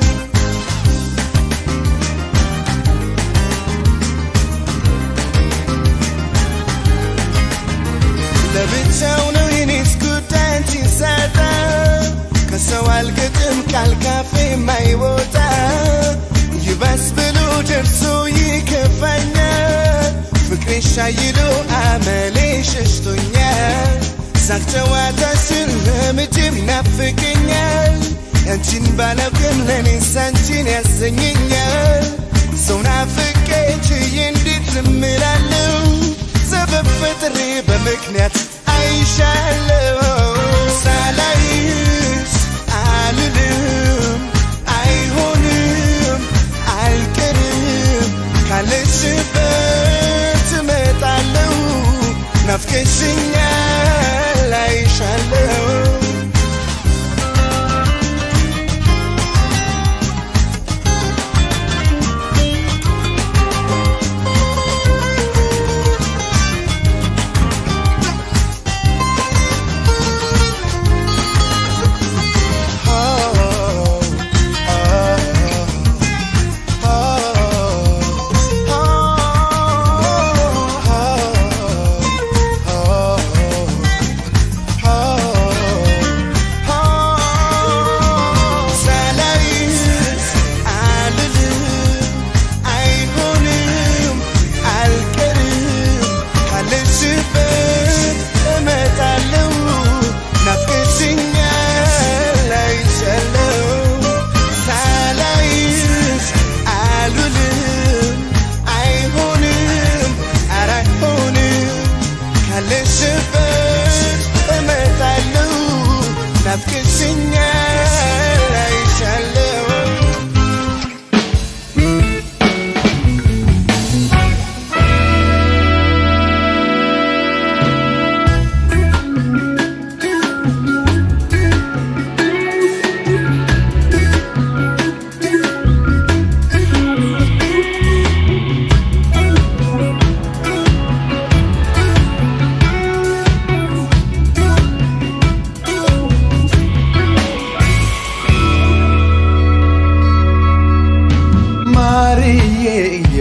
ለብቻው ነው የኔስ ጉዳይ አንቺን ሳጣ ከሰው አልገጥም ቃል ካፌ የማይወጣ ይባስ ብሎ ደርሶ ይከፋኛል ፍቅሬ ሻይሎ አመሌ ሸሽቶኛል ሳቅ ጨዋታሽን ለምጅብ ይናፍቀኛል ያንቺን ባላውቅም ለእኔ ሳንቺን ያሰኘኛል ሰው ናፍቄ ችዬ እንዴት ዝም እላለሁ ሰበብ ፈጥሬ በምክንያት አይሻለሁ ሳላይሽ አልልም አይሆንም አልቀርም ካለሽበት እመጣለሁ ናፍቀሽኛል አይሻለሁ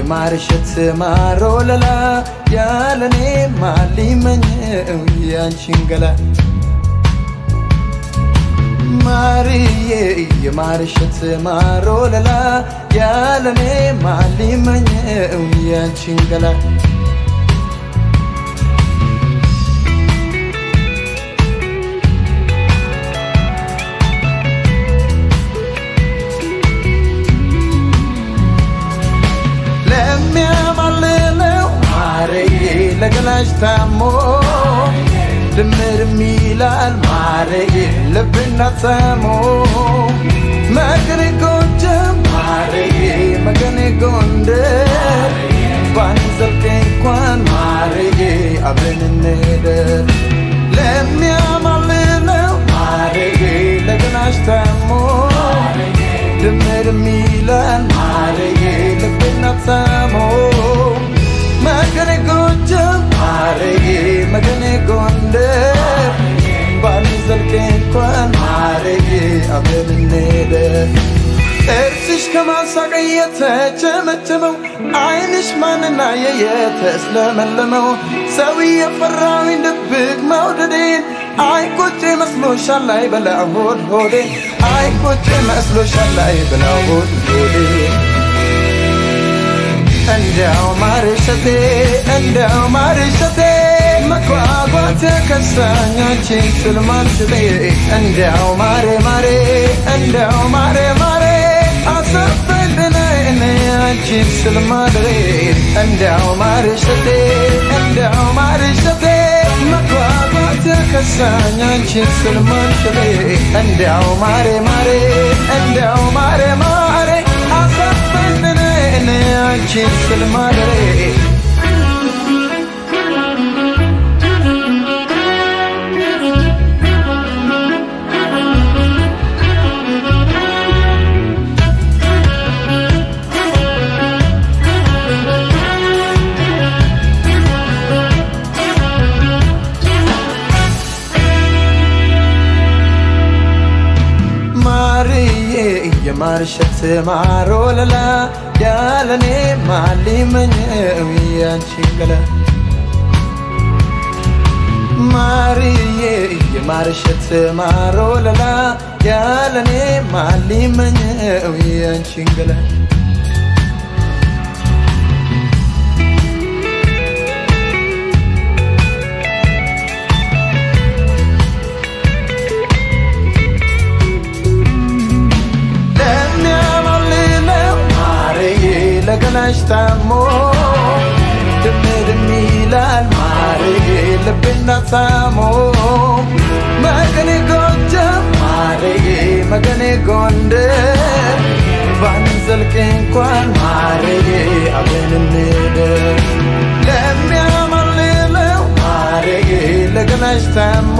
የማርሸት ማሮ ለላ ያለኔ ማሊመኘው ያንቺን ገላ ማርዬ የማርሸት ማሮ ለላ ያለኔ ማሊመኘው ያንቺን ገላ ለሚያማልለው ማርዬ ለገላሽ ታሞ ድምርም ይላል ማርዬ ልብና ተሞ መገኔ ጎንደር ማርዬ መገኔ ጎንደር ባንዘልቅ እንኳን ማርዬ አብረን እንሄደር ለሚያማልለው ማርዬ ለገላሽ ታሞ ድምርም ይላል ማርዬ ልብና ተሞ መገኔ ጎንደር ማርዬ መገኔ ጎንደር ባንዘልቅ እንኳን ማርዬ አብረን እንሄደር ጥርስሽ ከማሳቅ የተቸመቸመው አይንሽ ማንና የተስለመለመው ሰው የፈራዊን ድብቅ መውደዴን አይቆጭ መስሎሻል ላይ በላ ሆድ ሆዴ አይቆጭ መስሎሻል ላይ በላ ሆድ ሆዴ እንዲያው ማርሸቴ እንዲያው ማርሸቴ መጓጓት ከሳኛችን ስልማንሽቴ እንዲያው ማሬ ማሬ እንዲያው ማሬ ማሬ አሰፈድነ እኔ አንቺን ስልማድሬ እንዲያው ማርሸቴ እንዲያው ማርሸቴ መጓጓት ከሳኛችን ስልማንሽቴ እንዲያው ማሬ ማሬ እንዲያው ማሬ ማሬ አሰፈድነ እኔ አንቺን ስልማድሬ ማርዬ የማርሸት ማሮ ለላ ያለኔ ማሊመኘው ያንቺን ገላ ማርዬ የማርሸት ማሮ ለላ ያለኔ ማሊመኘው ያንቺን ገላ ለሚያማልለው ማርዬ ለገላሽ ታሞ ድምድም ይላል ማርዬ ልብና ታሞ መገኔ ጎጃም ማርዬ መገኔ ጎንደር ባንዘልቅ እንኳን ማርዬ አብረን እንደር ለሚያማልለው ማርዬ ለገላሽ ታሞ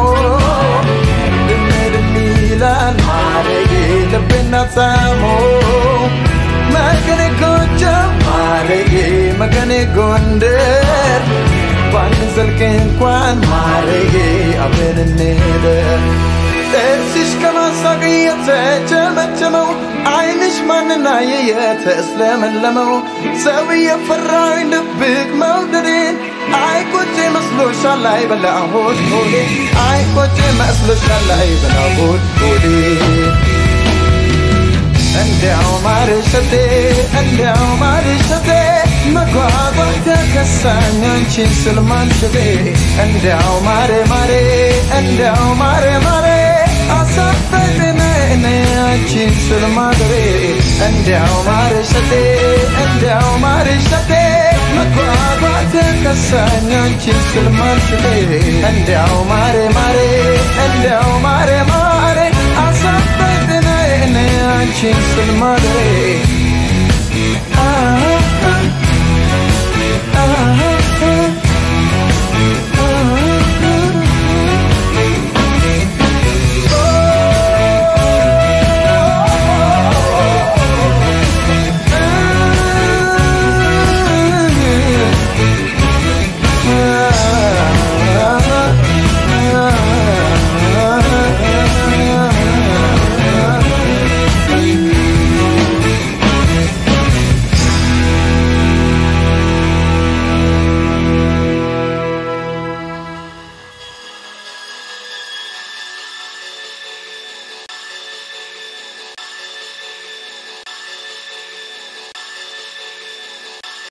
ድምድም ይላል ማርዬ ልብና ታሞ መገኔ ጎጃም ማርዬ መገኔ ጎንደር ባንዘልቅ እንኳን ማርዬ አብረን እንሄደር ጥርስሽ ከማሳቅ የተቸመቸመው አይንሽ ማንና የተስለመለመው ሰው የፈራኝ ድብቅ መውደዴን አይቆጭ መስሎሻል ላይ በላ ሆድ ሆዴ አይቆጭ መስሎሻል ላይ በላ ሆድ ሆዴ እንዲያው ማርሸቴ እንዲያው ማርሸቴ መጓጓት ከሳኝ አንቺን ስል ማንሸቴ እንዲያው ማሬ ማሬ እንዲያው ማሬ ማሬ አሳፈቅነ እኔ አንቺን ስል ማድሬ እንዲያው ማርሸቴ እንዲያው ማርሸቴ መጓጓት ከሳኝ አንቺን ስል ማንሸቴ እንዲያው ማሬ ማሬ እንዲያው ማሬ ማሬ አሳፈቅነ እኔ አንቺን ስል ማድሬ